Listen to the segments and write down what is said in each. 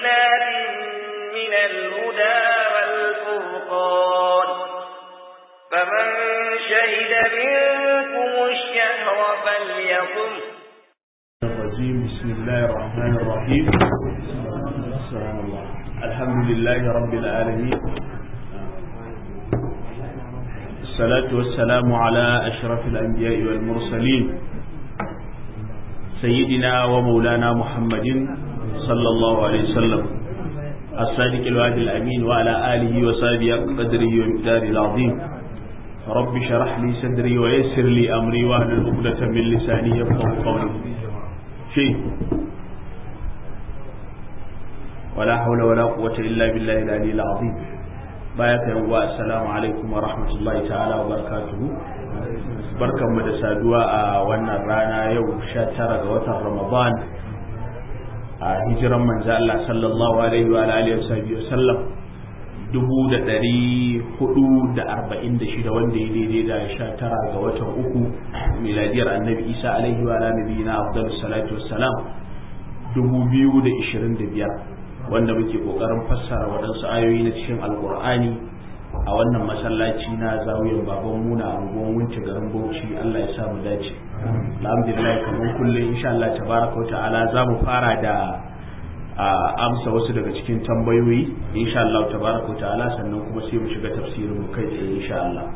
بينات من الهدى والفرقان فمن شهد منكم الشهر فليقم الرجيم بسم الله الرحمن الرحيم الحمد لله رب العالمين الصلاة والسلام على أشرف الأنبياء والمرسلين سيدنا ومولانا محمد صلى الله عليه وسلم الصادق الوعد الأمين وعلى آله وصحبه قدره ومقداره العظيم رب شرح لي صدري ويسر لي أمري واهل عقدة من لساني يفقه قولي شيء ولا حول ولا قوة إلا بالله العلي العظيم بايك يوم السلام عليكم ورحمة الله تعالى وبركاته barkan mu da saduwa a wannan rana yau 19 ga watan Ramadan a hijiran manzo Allah sallallahu alaihi wa alihi wa sallam dubu da ɗari hudu da arba'in da shida wanda ya daidai da sha tara ga watan uku miladiyar annabi isa alaihi wa nabi na abdul salatu wassalam dubu biyu da ishirin da biyar wanda muke kokarin fassara waɗansu ayoyi na cikin alkur'ani a wannan masallaci na zawiyan baban muna a unguwan wunce garin bauchi allah ya samu dace alhamdulillah kamar kullum insha allah tabaraka wa ta'ala za mu fara da a amsa wasu daga cikin tambayoyi insha Allah tabaraka wa ta'ala sannan kuma sai mu shiga tafsirin mu kai tsaye insha Allah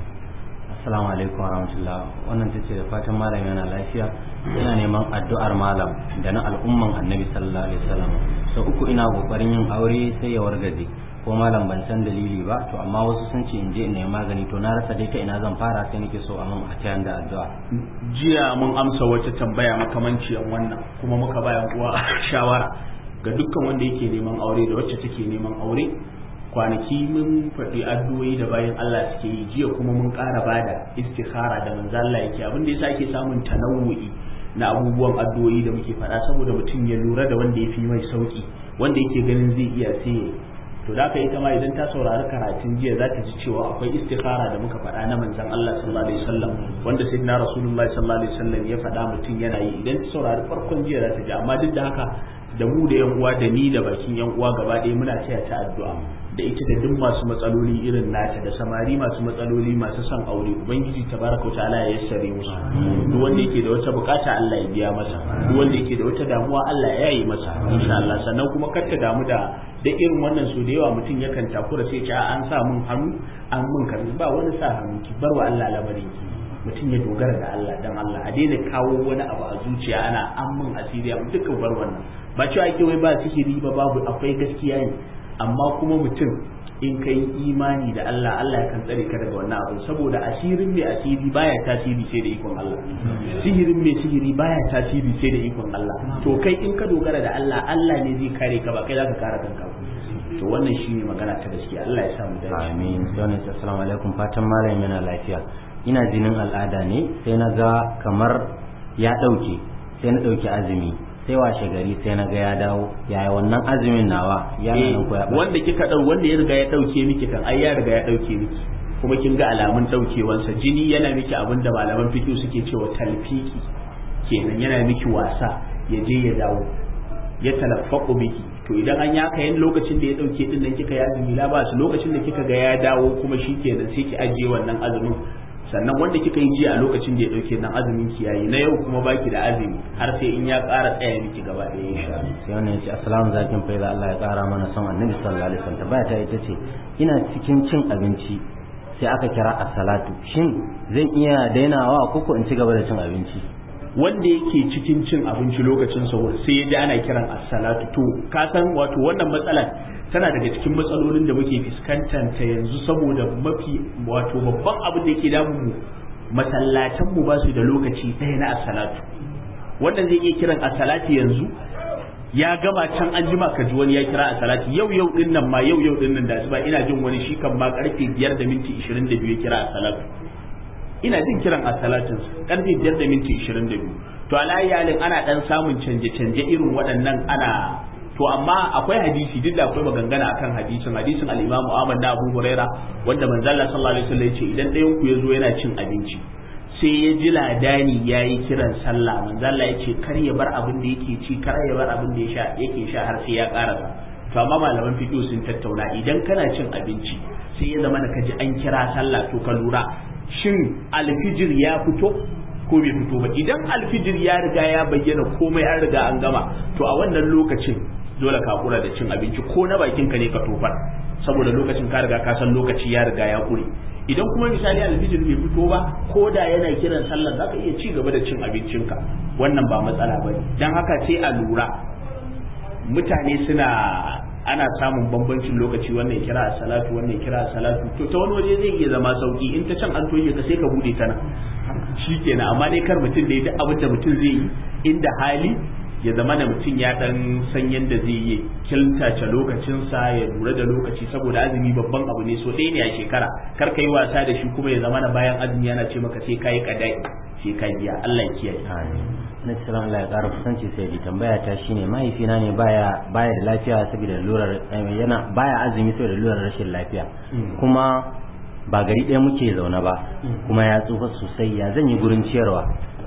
Assalamu alaikum warahmatullah wannan tace da fatan malam yana lafiya ina neman addu'ar malam da na al'umman annabi sallallahu alaihi wasallam sau uku ina kokarin yin aure sai ya wargaje ko malam ban san dalili ba to amma wasu sun ce in je in nemi magani to na rasa dai ta ina zan fara sai nake so a mun a tayan da addu'a jiya mun amsa wata tambaya makamanciyar wannan kuma muka bayan uwa shawara ga dukkan wanda yake neman aure da wacce take neman aure kwanaki mun faɗi addu'o'i da bayan Allah suke yi jiya kuma mun ƙara bada istikhara da manzo Allah yake abin da yasa ake samun tanawu'i na abubuwan addu'o'i da muke faɗa saboda mutum ya lura da wanda ya fi mai sauki wanda yake ganin zai iya sai to da ita ma idan ta saurari karatun jiya za ta ji cewa akwai istikhara da muka faɗa na manzon Allah sallallahu alaihi wasallam wanda sayyidina rasulullahi sallallahu alaihi wasallam ya faɗa mutum yana yi idan ta saurari farkon jiya za ta ji amma duk da haka da mu da yan uwa da ni da bakin yan uwa gaba ɗaya muna taya ta addu'a da ita da duk masu matsaloli irin nata da samari masu matsaloli masu son aure ubangiji tabaraka wa ta'ala ya yassare musu duk wanda yake da wata bukata Allah ya biya masa duk wanda yake da wata damuwa Allah ya yi masa insha Allah sannan kuma kar ta damu da da irin wannan su da yawa mutum yakan takura sai ce an sa mun hannu an mun karbi ba wani sa hannu ki bar wa Allah lamarin ki mutum ya dogara da Allah dan Allah a daina kawo wani abu a zuciya ana an mun asiri mu duka bar wannan ba cewa ake wai ba sihiri ba babu akwai gaskiya ne amma kuma mutum in kai imani da Allah Allah ya kan tsare ka daga wannan abu saboda asirin mai asiri baya tasiri sai da ikon Allah sihirin mai sihiri baya tasiri sai da ikon Allah to kai in ka dogara da Allah Allah ne zai kare ka ba kai zaka kare kanka to wannan shine magana ta gaskiya Allah ya sa mu dace amin sai assalamu alaikum fatan malam yana lafiya ina jinin al'ada ne sai na ga kamar ya dauke sai na dauki azumi sai washe gari sai na ga ya dawo yaya wannan azumin nawa ya nan ko ya wanda kika dau wanda ya riga ya dauke miki kan ai ya riga ya dauke miki kuma kin ga alamun daukewansa jini yana miki abin da malaman fiqh suke cewa talfiki kenan yana miki wasa ya je ya dawo ya talaffaqu miki to idan an yaka yin lokacin da ya dauke din nan kika ya azumi la ba su lokacin da kika ga ya dawo kuma shikenan sai ki ajiye wannan azumin sannan wanda kika yi jiya a lokacin da ya dauke nan azumin ki yayi na yau kuma baki da azumi har sai in ya ƙara tsaya miki gaba ɗaya insha Allah sai wannan yace assalamu zakin faida Allah ya ƙara mana son annabi sallallahu alaihi wasallam baya ta ita ce ina cikin cin abinci sai aka kira as-salatu shin zan iya dainawa ko ko in ci gaba da cin abinci wanda yake cikin cin abinci lokacin sahur sai ya ji ana kiran as-salatu to ka san wato wannan matsalar tana daga cikin matsalolin da muke fuskantar ta yanzu saboda mafi wato babban abin da yake damu mu masallatan mu ba su da lokaci ɗaya na as-salatu wannan zai iya kiran as-salati yanzu ya gama can an jima ka ji wani ya kira as-salati yau yau din nan ma yau yau din nan da asuba ina jin wani shi kan ma karfe 5 da minti 22 ya kira as-salatu ina jin kiran as-salatin karfe 5 da minti 22 to alayalin ana dan samun canje-canje irin waɗannan ana to amma akwai hadisi duk da akwai magangana akan hadisin hadisin al-Imam Ahmad da Abu Huraira wanda manzo Allah sallallahu alaihi wasallam yace idan ɗayan ku yazo yana cin abinci sai ya ji ladani ya yi kiran sallah manzo Allah ya ce kar ya bar abin da yake ci kar ya bar abin da ya sha yake sha har sai ya karasa to amma malaman fiqh sun tattauna idan kana cin abinci sai ya zama ka ji an kira sallah to ka lura shin alfijir ya fito ko bai fito ba idan alfijir ya riga ya bayyana komai an riga an gama to a wannan lokacin dole ka kura da cin abinci ko na bakin ka ne ka tofar saboda lokacin ka riga ka san lokaci ya riga ya kure idan kuma misali alfijir bai fito ba ko da yana kiran sallar zaka iya ci gaba da cin abincinka wannan ba matsala bane dan haka sai a lura mutane suna ana samun bambancin lokaci wannan kira a salatu wannan kira a salatu to ta wani waje zai iya zama sauki in ta can an toye ka sai ka bude ta nan shikenan amma dai kar mutum da ya duk abin da mutum zai yi inda hali ya zama da mutum ya dan san yadda zai yi kiltace lokacinsa ya lura da lokaci saboda azumi babban abu ne so ɗaya ne a shekara kar ka yi wasa da shi kuma ya zama da bayan azumi yana ce maka sai kayi kadai sai ka biya Allah ya kiyaye na cikin Allah ya ƙara kusanci sai di tambaya ta shine mahaifina ne baya baya da lafiya saboda lurar yana baya azumi saboda lurar rashin lafiya kuma ba gari ɗaya muke zaune ba kuma ya tsufa sosai ya zan yi gurin ciyarwa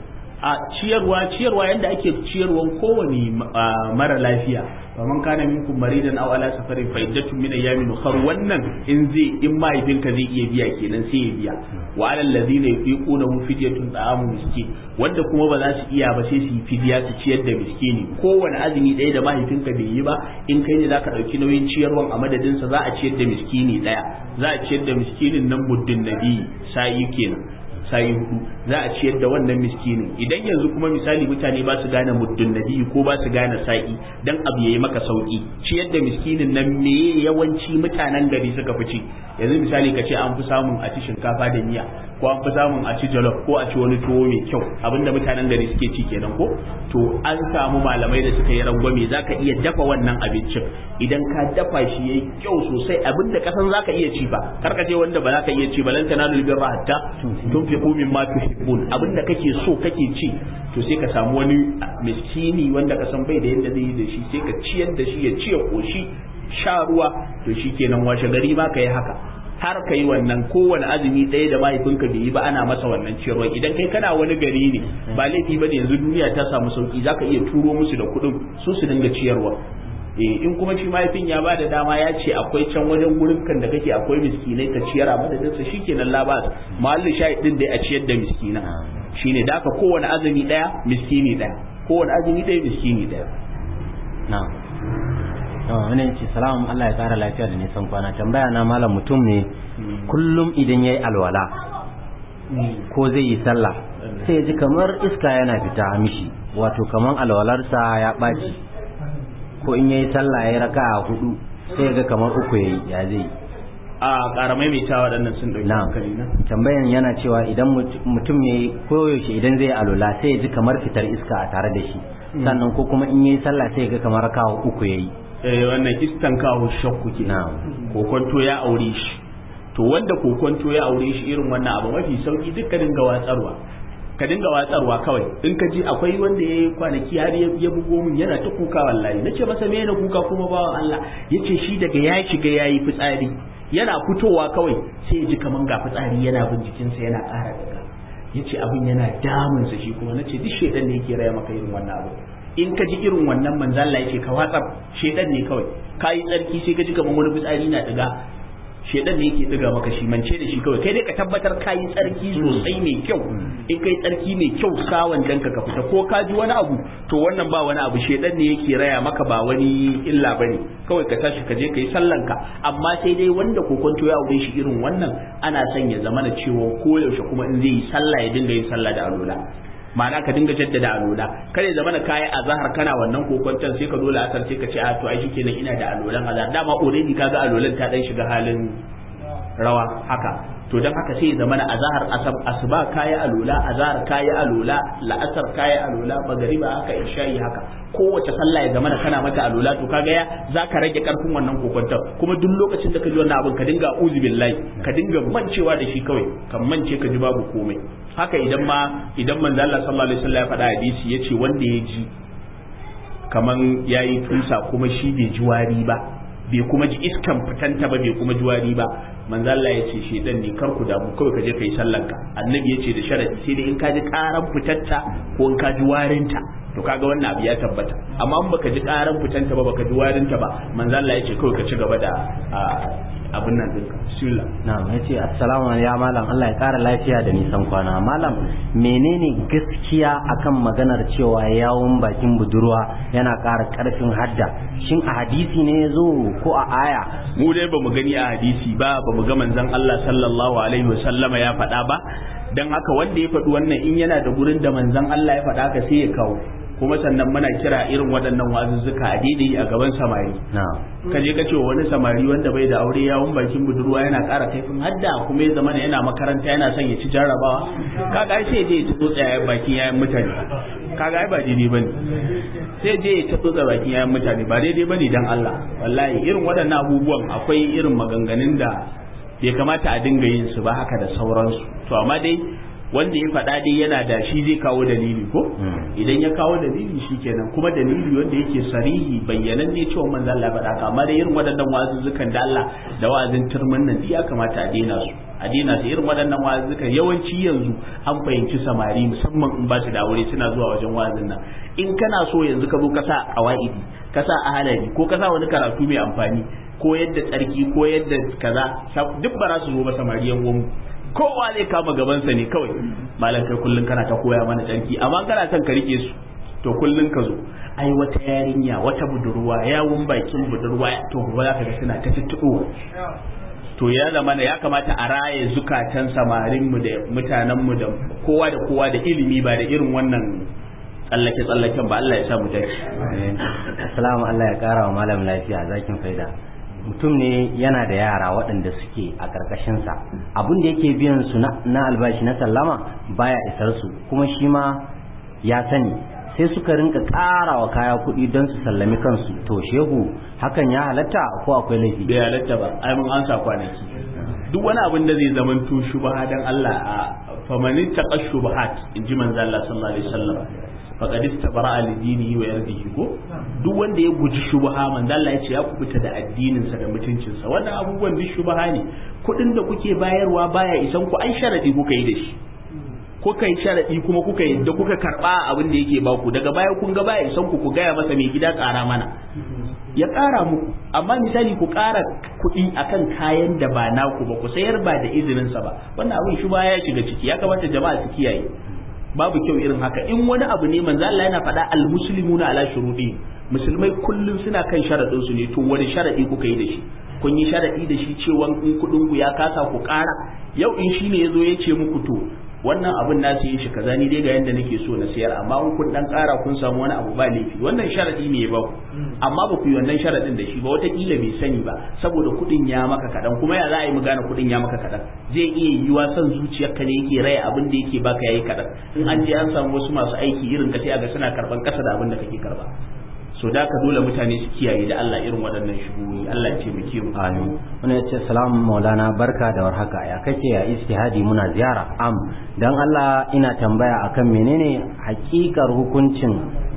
a ciyarwa ciyarwa yadda ake ciyarwan kowane mara lafiya wa man kana minkum maridan aw ala safarin fa iddatun min ayyamin ukhra wannan in zai in mahaifinka zai iya biya kenan sai ya biya wa alal ladina yuquna fidyatun ta'amu miskin wanda kuma ba za su iya ba sai su yi fidiya su ciyar da miskini kowane azumi ɗaya da mahaifinka bai yi ba in kai ne zaka ɗauki nauyin ciyarwan a madadinsa za a ciyar da miskini ɗaya za a ciyar da miskinin nan muddin nabi sa'i kenan sayi hudu za a ciyar da wannan miskinin idan yanzu kuma misali mutane ba su gane muddin nabi ko ba su gane sa'i dan abu yayi maka sauki ciyar da miskinin nan me yawanci mutanen gari suka fi ci yanzu misali ka ce an fi samun a ci shinkafa da miya ko an fi samun a ci jollof ko a ci wani tuwo mai kyau abinda mutanen gari suke ci kenan ko to an samu malamai da suka yi rangwame zaka iya dafa wannan abincin idan ka dafa shi yayi kyau sosai abinda kasan zaka iya ci ba karka ce wanda ba zaka iya ci ba lan tanalul birra hatta tunfiqu mimma tuhibbun abinda kake so kake ci to sai ka samu wani miskini wanda ka san bai da yadda zai yi da shi sai ka ciyar da shi ya ci ya koshi sha ruwa to shikenan washe gari ma ka yi haka har ka yi wannan kowane azumi ɗaya da mahaifinka bai yi ba ana masa wannan ciyarwa idan kai kana wani gari ne ba laifi ba ne yanzu duniya ta samu sauki zaka iya turo musu da kuɗin su su dinga ciyarwa eh in kuma shi mahaifin ya bada dama ya ce akwai can wajen gurin kan da kake akwai miskinai ka ciyar a madadin sa shikenan labas mahallin shahid din dai a ciyar da miskina shine da aka kowane azumi ɗaya miskini ɗaya kowane azumi ɗaya miskini ɗaya na'am wani ce salam Allah ya kara lafiya da nisan kwana tambaya na malam mutum ne kullum idan yayi alwala ko zai yi sallah sai ya ji kamar iska yana fita mishi wato kamar alwalarsa ya ɓaci ko in yayi sallah yayi raka'a hudu sai ga kamar uku yayi ya zai a karamai mai ta waɗannan sun ɗauki hankali na tambayan yana cewa idan mutum yayi koyaushe idan zai alwala sai ya ji kamar fitar iska a tare da shi sannan ko kuma in yayi sallah sai ya ga kamar raka'a uku yayi eh wannan istan kawo shakku ke kokonto ya aure shi to wanda kokonto ya aure shi irin wannan abu mafi sauki duk ka dinga watsarwa ka dinga watsarwa kawai in ka ji akwai wanda ya yi kwanaki har ya bugo min yana ta kuka wallahi nace masa me na kuka kuma bawan Allah yace shi daga ya shiga yayi fitsari yana fitowa kawai sai ya ji kaman ga fitsari yana bin jikinsa yana ƙara daga yace abin yana damunsa shi kuma nace duk shedan ne yake raya maka irin wannan abu in ka ji irin wannan manzo Allah yake ka watsar shedan ne kawai kai tsarki sai ka ji kaman wani fitsari na diga shedan ne yake diga maka shi mance da shi kawai kai dai ka tabbatar kai tsarki sosai mai kyau in kai tsarki mai kyau sawan danka ka fita ko ka ji wani abu to wannan ba wani abu shedan ne yake raya maka ba wani illa bane kawai ka tashi ka je ka yi sallanka amma sai dai wanda kokonto ya aure shi irin wannan ana son ya zama na cewa koyaushe kuma in zai yi sallah ya dinga yin sallah da alola ma'ana ka dinga jaddada alola kada ya zama na kayi azhar kana wannan kokonton sai ka dole asar sai ka ce a to ai shikenan ina da alolan azhar dama already kaga alolan ta dan shiga halin rawa haka to dan haka sai ya zama na azhar asab asuba kayi alola azhar kayi alola la'asar kayi alola magariba haka isha'i haka kowace sallah ya zama na kana mata alola to kaga ya zaka rage karfin wannan kokonton kuma duk lokacin da ka ji wannan abin ka dinga uzu billahi ka dinga mancewa da shi kawai kan mance ka ji babu komai haka idan ma idan manzo Allah sallallahu alaihi wasallam ya faɗa hadisi yace wanda ya ji kaman yayi tusa kuma shi bai ji wari ba bai kuma ji iskan fitanta ba bai kuma ji wari ba manzo Allah ya ce shedan ne kar ku damu kawai ka je kai sallanka annabi ya ce da sharadi sai dai in ka ji karan fitatta ko in ka ji warinta to kaga wannan abu ya tabbata amma in baka ji karan fitanta ba baka ji warinta ba manzo Allah ya ce kawai ka ci gaba da abin nan dinka bismillah na'am yace assalamu alaikum ya malam Allah ya kara lafiya da nisan kwana malam menene gaskiya akan maganar cewa yawun bakin budurwa yana ƙara ƙarfin hadda shin a hadisi ne yazo ko a aya mu dai bamu gani a hadisi ba bamu ga manzon Allah sallallahu alaihi wasallama ya faɗa ba dan haka wanda ya faɗi wannan in yana da gurin da manzon Allah ya faɗa ka sai ya kawo kuma sannan muna kira irin waɗannan wazuzzuka a daidai a gaban samari ka je ka ce wani samari wanda bai da aure yawon bakin budurwa yana ƙara kaifin hadda kuma ya zama yana makaranta yana son ya ci jarrabawa kaga sai je ya tsotsa yayin bakin yayin mutane kaga ai ba daidai bane sai je ya tsotsa bakin yayin mutane ba daidai bane dan Allah wallahi irin waɗannan abubuwan akwai irin maganganun da bai kamata a dinga yin su ba haka da sauransu to amma dai wanda ya faɗa dai yana da shi zai kawo dalili ko idan ya kawo dalili shikenan kuma dalili wanda yake sarihi bayyanan ne cewa manzo Allah faɗa ka amma da irin waɗannan wazuzzukan da Allah da wa'azin turmin nan ya kamata a daina su a daina su irin waɗannan wazuzzukan yawanci yanzu an fahimci samari musamman in ba su da aure suna zuwa wajen wa'azin nan in kana so yanzu ka zo ka sa qawaidi ka sa ahalari ko ka sa wani karatu mai amfani ko yadda tsarki ko yadda kaza duk ba za su zo ba samari yan uwan kowa zai kama gabansa ne kawai malam kai kullun kana ta koya mana tsarki amma kana son ka rike su to kullun ka zo ai wata yarinya wata budurwa yawun bakin budurwa to ba za ka ga suna ta tuttuɓo to ya zama ya kamata a raye zukatan samarin mu da mutanen mu da kowa da kowa da ilimi ba da irin wannan tsallake tsallaken ba Allah ya sa mu dace assalamu Allah ya kara wa malam lafiya zakin faida mutum ne yana da yara waɗanda suke a ƙarƙashinsa abin da yake biyan su na albashi na sallama baya isar su kuma shi ma ya sani sai suka rinka ƙara wa kaya kuɗi don su sallami kansu to shehu hakan ya halatta ko akwai laifi bai halatta ba ai mun ansa kwanaki duk wani abin da zai zama to shubha dan Allah a famanin taqa shubahat inji manzo Allah sallallahu alaihi wasallam faqad istabara li dinihi wa yardihi ko duk wanda ya guji shubha manzo Allah ya ce ya kubuta da addinin sa da mutuncin sa wannan abubuwan duk shubha ne kudin da kuke bayarwa baya isan ku ai sharadi kuka yi da shi kuka yi sharadi kuma kuka yi da kuka karba abin da yake baku daga baya kun ga baya isan ku ku gaya masa mai gida kara mana ya ƙara muku amma misali ku ƙara kuɗi akan kayan da ba naku ba ku sayar ba da izininsa ba wannan abin shi ya shiga ciki ya kamata jama'a su kiyaye babu kyau irin haka in wani abu ne manzo Allah yana faɗa al-muslimuna ala shurudi musulmai kullum suna kan sharadin su ne to wani sharadi kuka yi da shi kun yi sharadi da shi cewa in kuɗin ku ya kasa ku ƙara yau in shine yazo ya ce muku to wannan abin na yin shi kaza ni dai ga yanda nake so na sayar amma in kun dan ƙara kun samu wani abu ba laifi wannan sharadi ne ba ku amma ba ku yi wannan sharadin da shi ba wataƙila bai sani ba saboda kuɗin ya maka kaɗan kuma ya za a yi mu gane kuɗin ya maka kaɗan zai iya yiwuwa son zuciyarka ne yake raya abin da yake baka yayi kaɗan in an je an samu wasu masu aiki irin ka sai a ga suna karɓan ƙasa da abin da kake karɓa so da ka dole mutane su kiyaye da Allah irin waɗannan shugoyi Allah ya taimake mu amin wani ya ce salamu maulana barka da warhaka ya kake ya istihadi muna ziyara am dan Allah ina tambaya akan menene hakikar hukuncin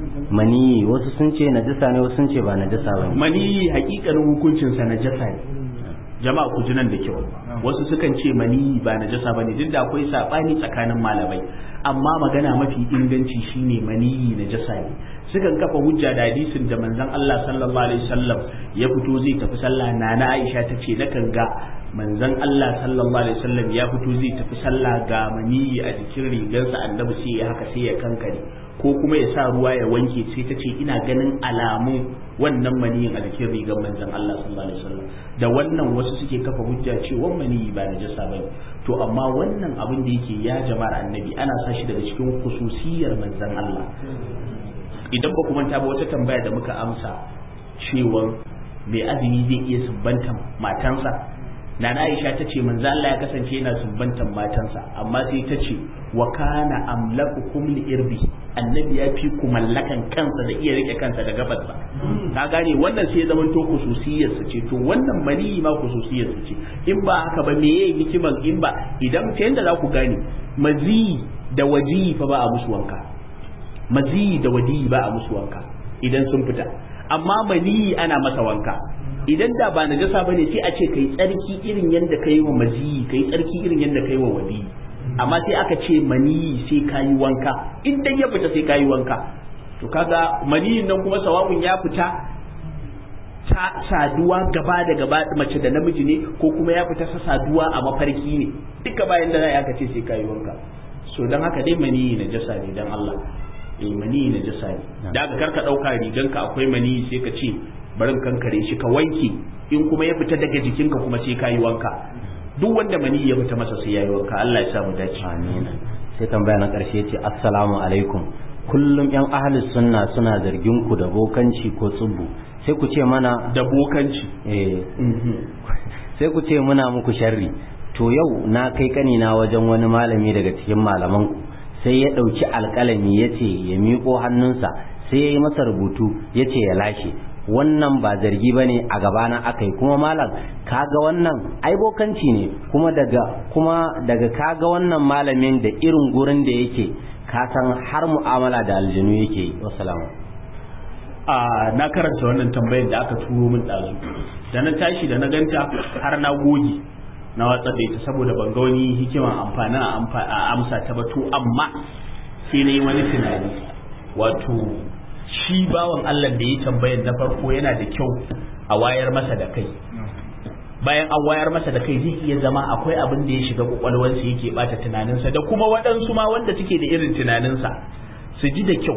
maniyi wasu sun ce najasa ne wasu sun ce ba najasa ba maniyi hakikanin hukuncin sa najasa ne jama'a ku ji nan da kyau wasu sukan ce maniyi ba najasa bane duk da akwai sabani tsakanin malamai amma magana mafi inganci shine maniyi najasa ne sukan kafa hujja da hadisin da manzon Allah sallallahu alaihi wasallam ya fito zai tafi sallah nana Aisha ta ce nakan ga manzon Allah sallallahu alaihi wasallam ya fito zai tafi sallah ga maniyi a jikin rigarsa annabi sai ya haka sai ya kankare ko kuma ya sa ruwa ya wanke sai ta ce ina ganin alamun wannan maniyin a jikin rigar manzon Allah sallallahu alaihi wasallam da wannan wasu suke kafa hujja cewa maniyi ba najasa bane to amma wannan abin da yake ya jama'ar annabi ana sa shi daga cikin khususiyar manzon Allah idan ba ku manta ba wata tambaya da muka amsa cewa mai azumi zai iya sumbantan matansa Nana Aisha ta ce manzo Allah ya kasance yana sumbantan matansa amma sai ta ce wa kana amlakukum li irbi annabi ya fi ku mallakan kansa da iya rike kansa da gabarsa ka gane wannan sai zaman to khususiyar sa ce to wannan mali ma khususiyar sa ce in ba haka ba me yayi hikiman in ba idan ta yanda za ku gane mazi da waji fa ba a musu wanka mazi da wadi ba a musu wanka idan sun fita amma mani ana masa wanka idan da ba najasa bane sai a ce kai tsarki irin yanda kai wa maziyi kai tsarki irin yanda kai wa wali amma sai aka ce maniyi sai kayi wanka in dai ya fita sai kayi wanka to kaga maniyin nan kuma sawa'un ya fita ta saduwa gaba da gaba mace da namiji ne ko kuma ya fita sa saduwa a mafarki ne duka bayan da za aka ce sai kayi wanka so dan haka dai maniyi najasa ne dan Allah eh maniyi najasa ne da ka karka dauka riganka akwai maniyi sai ka ce barin kankare shi ka wanke in kuma ya fita daga jikinka kuma sai kayi wanka duk wanda mani ya fita masa sai yayi wanka Allah ya sa mu dace amin sai tambaya na karshe ce assalamu alaikum kullum yan ahlus sunna suna zargin ku da bokanci ko tsubbu sai ku ce mana da bokanci eh sai ku ce muna muku sharri to yau na kai kanina wajen wani malami daga cikin malaman ku sai ya dauki alkalami yace ya miƙo hannunsa sai ya yi masa rubutu yace ya lashe wannan ba zargi bane a gabana akai kuma malam kaga wannan ai bokanci ne kuma daga kuma daga kaga wannan malamin da irin gurin da yake ka san har mu'amala da aljinu yake yi wassalamu a na karanta wannan tambayar da aka turo min ɗazu da na tashi da na ganta har na goge na watsar da ita saboda ban ga wani hikiman amfanin a amsa ta ba to amma sai na yi wani tunani wato shi bawan Allah da ya tambayar na farko yana da kyau a wayar masa da kai bayan an wayar masa da kai zai iya zama akwai abin da ya shiga kwakwalwarsa yake bata tunaninsa da kuma waɗansu ma wanda suke da irin tunaninsa su ji da kyau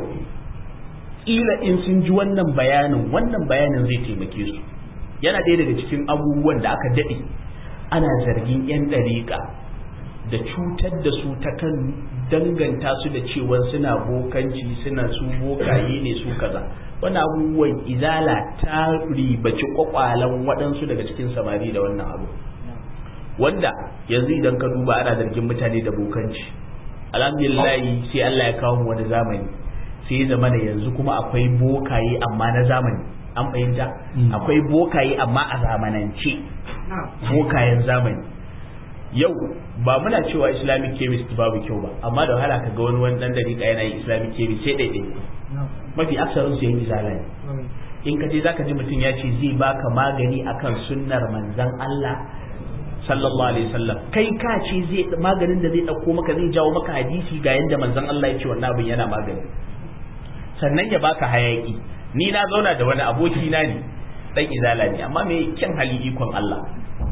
ƙila in sun ji wannan bayanin wannan bayanin zai taimake su yana ɗaya daga cikin abubuwan da aka daɗe ana zargin 'yan ɗariƙa da cutar da su ta kan danganta su da cewa suna bokanci suna su bokaye ne su kaza wannan abubuwan izala ta ribaci kwakwalan waɗansu daga cikin samari da wannan abu wanda yanzu idan ka duba ana zargin mutane da bokanci alhamdulillah sai Allah ya kawo mu wani zamani sai ya zama da yanzu kuma akwai bokaye amma na zamani an fahimta akwai bokaye amma a zamanance bokayen zamani yau ba muna cewa islamic chemist babu kyau ba amma da wahala kaga wani wani dan dariƙa yana yin islamic chemist sai ɗaiɗai mafi aksarin su yin izala ne in ka je zaka ji mutum ya ce zai baka magani akan sunnar manzon Allah sallallahu alaihi wasallam kai ka ce zai maganin da zai dauko maka zai jawo maka hadisi ga yanda manzon Allah ya ce wannan abin yana magani sannan ya baka hayaki ni na zauna da wani aboki na ne dan izala ne amma me kyan hali ikon Allah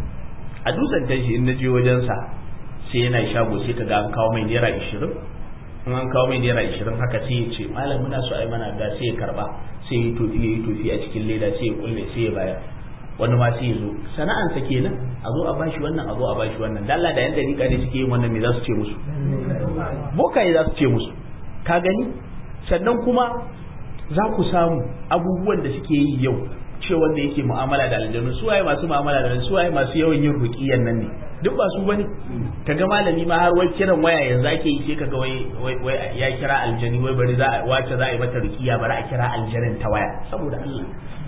a dutsen tashi in naje wajensa sai yana shago sai kaga an kawo mai naira 20 in an kawo mai naira 20 haka sai ya ce malam muna so ai mana ga sai ya karba sai ya tofi ya yi tofi a cikin leda sai ya kulle sai ya bayar wani ma sai ya zo sana'ansa kenan a zo a bashi wannan a zo a bashi wannan dalla da yan dariƙa ne suke yin wannan me za su ce musu bokaye za su ce musu ka gani sannan kuma za ku samu abubuwan da suke yi yau ce wanda yake mu'amala da aljanu su waye masu mu'amala da su waye masu yawan yin ruqiyan nan ne duk ba su bane kaga malami ma har wai kiran waya yanzu ake yi sai kaga wai wai ya kira aljani wai bari za a wace za a yi mata ruqiya bari a kira aljanin ta waya saboda Allah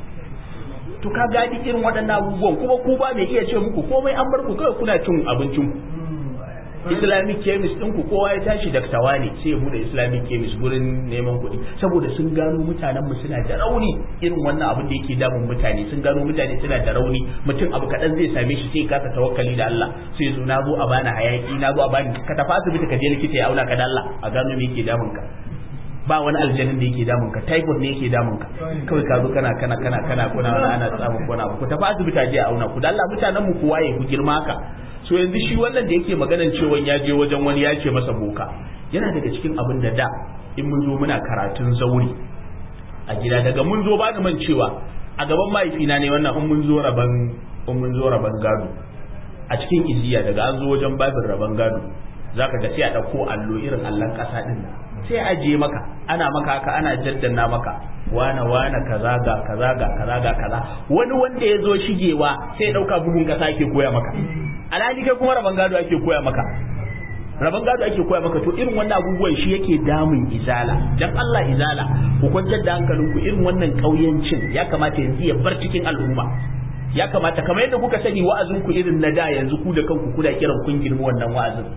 to ka gadi irin waɗannan abubuwan kuma ku ba mai iya ce muku komai an bar ku kawai kuna cin abincin ku islamic chemist din ku kowa ya tashi daktawa ne sai ya bude islamic chemist gurin neman kuɗi saboda sun gano mutanen mu suna da rauni irin wannan abin da yake damun mutane sun gano mutane suna da rauni mutum abu kaɗan zai same shi sai kasa tawakkali da Allah sai zo na zo a bani hayaki na zo a bani ka tafi asibiti ka je likita ya auna ka da Allah a gano me yake damun ka ba wani aljanin da yake damun ka typhoid ne yake damun ka kawai ka zo kana kana kana kana kuna ana samun kuna ku tafi asibiti a je a auna ku da Allah mutanen mu ku waye ku girma haka so yanzu shi wannan da yake maganan cewa ya je wajen wani ya ce masa boka yana daga cikin abin da da in mun zo muna karatun zauri a gida daga mun zo ba da man cewa a gaban mahaifina ne wannan in mun zo raban in mun zo raban gado a cikin iziya daga an zo wajen babin raban gado zaka ga sai a dauko allo irin allon kasa din nan sai a ajiye maka ana maka haka ana jaddana maka wana wana kaza ga kaza ga kaza ga kaza wani wanda ya zo shigewa sai ya dauka bugun kasa ake koya maka alhali kai kuma raban gado ake koya maka raban gado ake koya maka to irin wannan abubuwan shi yake damun izala dan Allah izala ku kwantar da hankalinku irin wannan kauyancin ya kamata yanzu ya bar cikin al'umma ya kamata kamar yadda kuka sani wa'azin ku irin na da yanzu ku da kanku kuna kiran kun girma wannan wa'azin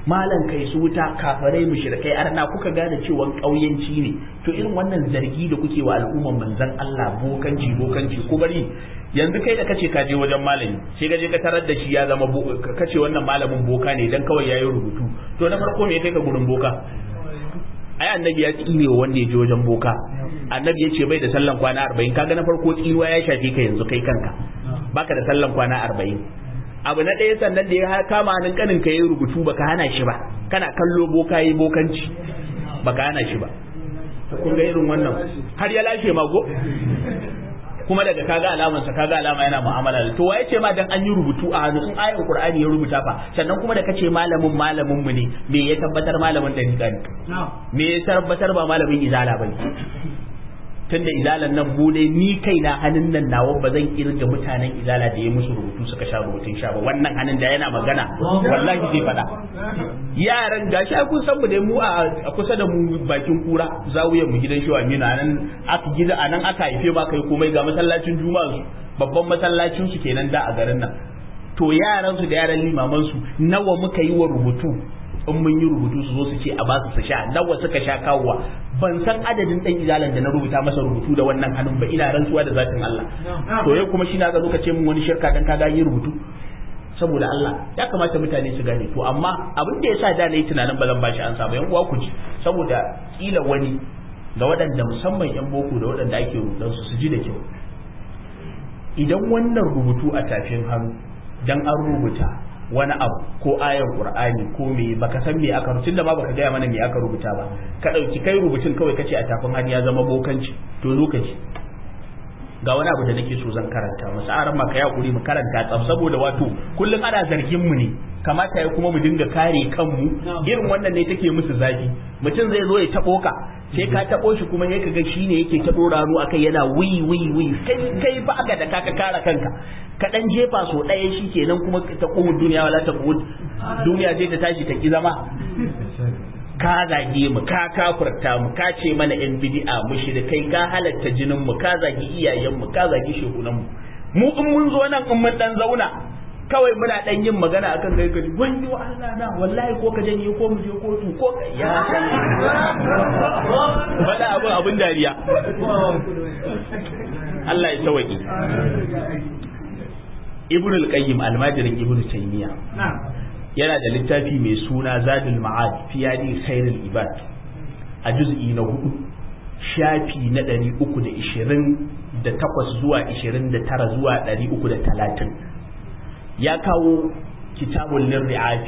malan kai su wuta kafarai mushrikai arna kuka gane cewa kauyanci ne to irin wannan zargi da kuke wa al'umman manzon Allah bokanci bokanci ko bari yanzu kai da kace ka je wajen malami sai ka je ka tarar da shi ya zama kace wannan malamin boka ne dan kawai yayi rubutu to na farko me kai ka gurin boka ai annabi ya tsine wa wanda ya je wajen boka annabi ya ce bai da sallan kwana arba'in kaga na farko tsinuwa ya shafe ka yanzu kai kanka baka da sallan kwana arba'in abu na ɗaya sannan da ya kama hannun kanin ka yi rubutu baka hana shi ba kana kallo boka yi bokanci baka hana shi ba kun ga irin wannan har ya lashe mago kuma daga kaga alaman sa kaga alama yana mu'amala to waye ce ma dan an yi rubutu a hannu in ayin qur'ani ya rubuta fa sannan kuma da kace malamin malamin mu ne me ya tabbatar malamin dariqa ne me ya tabbatar ba malamin izala bane tunda izalan nan mu dai ni kaina hannun nan nawa ba zan kirga mutanen izala da ya musu rubutu suka sha rubutun sha ba wannan hannun da yana magana wallahi zai faɗa yaran gashi ai kun san mu dai mu a kusa da mu bakin kura zawiyar mu gidan shewa mina nan aka gida anan aka haife ma kai komai ga masallacin juma'a su babban masallacin su kenan da a garin nan to yaran su da yaran limaman su nawa muka yi wa rubutu in mun yi rubutu su zo su ce a ba su su sha nawa suka sha kawowa ban san adadin dan izalan da na rubuta masa rubutu da wannan hannun ba ina rantsuwa da zatin Allah to yau kuma shi na ga lokaci mun wani shirka dan kaga yi rubutu saboda Allah ya kamata mutane su gane to amma abin da yasa da na yi tunanin ba zan bashi an ba yan uwa ku ji saboda kila wani ga waɗanda musamman yan boko da waɗanda ake rubutan su su ji da kyau idan wannan rubutu a tafin hannu dan an rubuta wani abu ko ayan qur'ani ko me baka san me aka rubuta ba baka gaya mana me aka rubuta ba ka dauki kai rubutun kawai kace a tafin hannu ya zama bokanci to lokaci ga wani abu da nake so zan karanta musu aran maka ya kuri mu karanta tsaf saboda wato kullum ana zargin mu ne kamata ya kuma mu dinga kare kanmu irin wannan ne take musu zafi mutum zai zo ya tabo ka sai ka tabo shi kuma sai kaga shine yake ta dora ru akai yana wi wi wi kai kai ba ga da kaka kare kanka ka dan jefa so daya kenan kuma ta kuma duniya wala ta kuma duniya zai ta tashi ta ki zama ka zage mu ka kafurta mu ka ce mana yan bid'a mushrikai ka halatta jinin mu ka zagi iyayen mu ka zagi shehunan mu mu in mun zo nan in mun dan zauna kawai muna dan yin magana akan kai gari wani wa Allah na wallahi ko ka janye ko mu je kotu ko ka ya bada abun abun dariya Allah ya tawaki Ibn al-Qayyim almajirin Ibn Taymiyyah yana da littafi mai suna Zadul Ma'ad fi yadi khairul ibad a juz'i na hudu shafi na ɗari uku da ishirin da takwas zuwa ishirin da tara zuwa ɗari uku da talatin ya kawo kitabun lirri'afi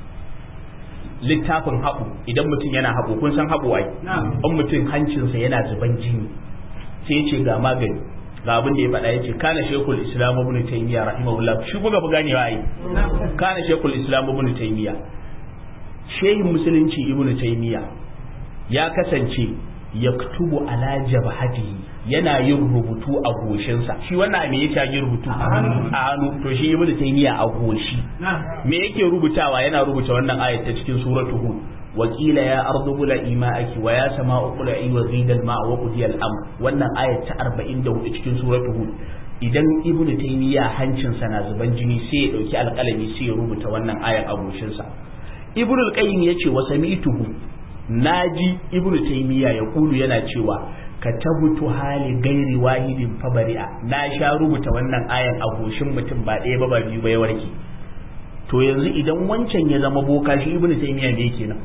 littafin haɓu idan mutum yana haɓu kun san haɓu ai in mutum hancinsa yana zuban jini sai ya ce ga magani ga abin da ya faɗa ya ce kana shekul islam ibn taymiya rahimahullah shi kuka fi ganewa ai kana shekul islam ibn taymiya shehin musulunci ibn taymiya ya kasance yaktubu ala jabhatihi yana yin rubutu a goshinsa shi wannan me yake yin rubutu a hannu to shi ibnu taymiya a goshi me yake rubutawa yana rubuta wannan ayat ta cikin suratu hud وقيل يا أرض بلعي ماءك ويا سماء بلعي وغيد الماء وقضي الأمر wannan ayat ta 44 cikin suratu hud idan ibnu taymiya hancin sa na zuban jini sai ya dauki alƙalami sai ya rubuta wannan ayar a goshin sa ibnu al-qayyim yace wa sami'tuhu naji ibnu taymiya ya kulu yana cewa katabutu hali gairi wahidin fabari'a na sha rubuta wannan ayan a goshin mutum ba ɗaya ba ba biyu ba ya warke to yanzu idan wancan ya zama boka shi ibnu taymiya ne yake nan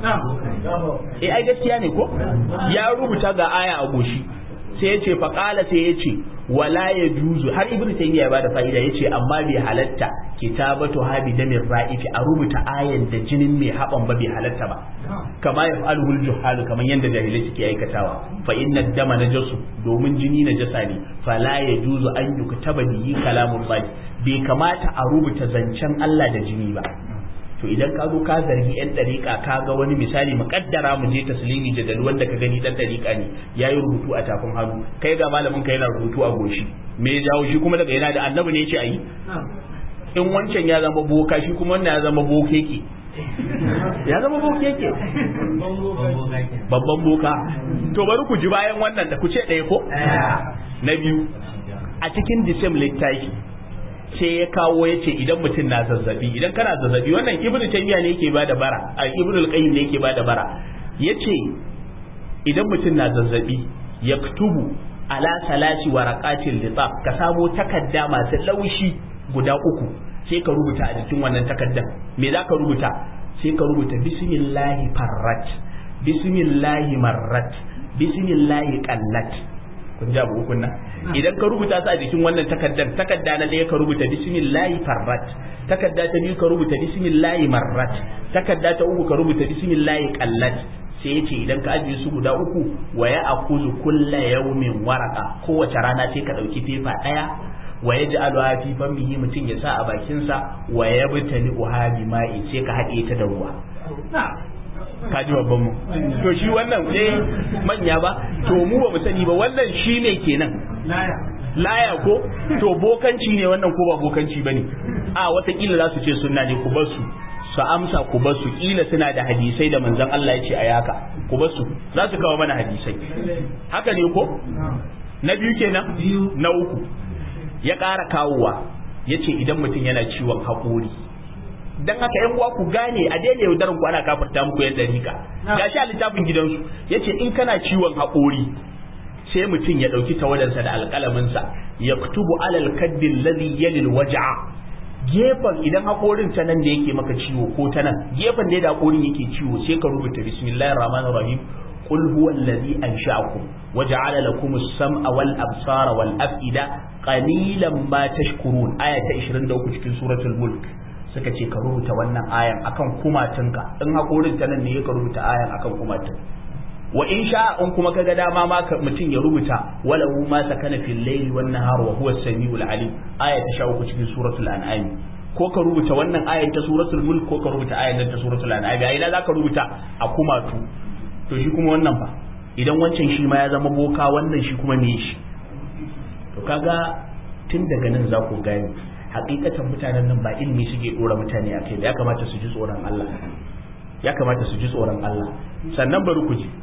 eh ai gaskiya ne ko ya rubuta ga aya a goshi sai ya ce faqala sai ya ce wala ya juzu har ibnu taymiya ya bada fa'ida yace amma bai halatta kitabatu habi damin ra'ifi a rubuta ayan da jinin mai haban ba bai halatta ba kama ya fa'alul juhalu kaman yanda jahilai suke aikatawa fa inna dama najasu domin jini najasa ne fala ya juzu an yuktaba bihi kalamun bai kamata a rubuta zancen Allah da jini ba to idan ka zo ka zargi yan dariƙa ka ga wani misali muƙaddara mu je taslimi jadal wanda ka gani dan dariƙa ne yayi rubutu a tafin hannu kai ga malamin ka yana rubutu a goshi me ya jawo shi kuma daga yana da annabi ne yace ayi in wancan ya zama boka shi kuma wannan ya zama bokeke ya zama bokeke babban boka to bari ku ji bayan wannan da ku ce ɗaya ko na biyu a cikin disem littafi sai ya kawo ya ce idan mutum na zazzabi idan kana zazzabi wannan ibnu taymiya ne yake bada bara a ibnu al-qayyim ne yake bada bara yace idan mutum na zazzabi yaktubu ala salasi waraqatil litab ka samo takadda masu laushi guda uku sai ka rubuta a jikin wannan takaddan me za ka rubuta sai ka rubuta bismillahi farrat bismillahi marrat bismillahi qallat kun ji abu ukun nan idan ka rubuta su a jikin wannan takaddan takadda na ɗaya ka rubuta bismillahi farrat takadda ta biyu ka rubuta bismillahi marrat takadda ta uku ka rubuta bismillahi qallat sai ya ce idan ka ajiye su guda uku wa ya akuzu kulla yaumin waraka kowace rana sai ka ɗauki fefa ɗaya wa ya ji alwa fi famihi mutum ya sa a bakinsa wa ya bitali uhabi ma'i sai ka haɗe ta da ruwa ka ji babban mu to shi wannan dai manya ba to mu ba mu sani ba wannan shi ne kenan laya ko to bokanci ne wannan ko ba bokanci bane a watakila za su ce sunna ne ku bar su su amsa ku bar su kila suna da hadisai da manzon Allah ya ce a yaka ku bar su za su kawo mana hadisai haka ne ko na biyu kenan na uku ya ƙara kawowa ya ce idan mutum yana ciwon haƙori dan haka yan uwa ku gane a daina yaudaran ku ana kafarta muku yadda rika gashi a littafin gidansu yace in kana ciwon haƙori sai mutum ya ɗauki tawadansa da alƙalaminsa ya kutubu alal kaddin ladhi yalil waj'a gefen idan haƙorin ta nan da yake maka ciwo ko ta nan gefen da haƙorin yake ciwo sai ka rubuta bismillahir rahmanir rahim قل هو الذي أنشأكم وجعل لكم السمع والأبصار والأفئدة قليلا ما تشكرون آية 23 cikin suratul mulk suka ce ka rubuta wannan ayan akan kumatunka in hakorin ta nan ne ka rubuta ayan akan kumatun wa in sha in kuma kaga dama ma mutum ya rubuta walahu ma sakana fil layli wan nahar wa huwa as-sami'ul alim aya ta 13 cikin suratul an'am ko ka rubuta wannan ayan ta suratul mulk ko ka rubuta ayan ta suratul an'am a ina zaka rubuta a kumatu to shi kuma wannan ba idan wancan shi ma ya zama boka wannan shi kuma me shi to kaga tun daga nan za ku gane hakikatan mutanen nan ba ilimi suke dora mutane a kai ya kamata su ji tsoron Allah ya kamata su ji tsoron Allah sannan bari ku ji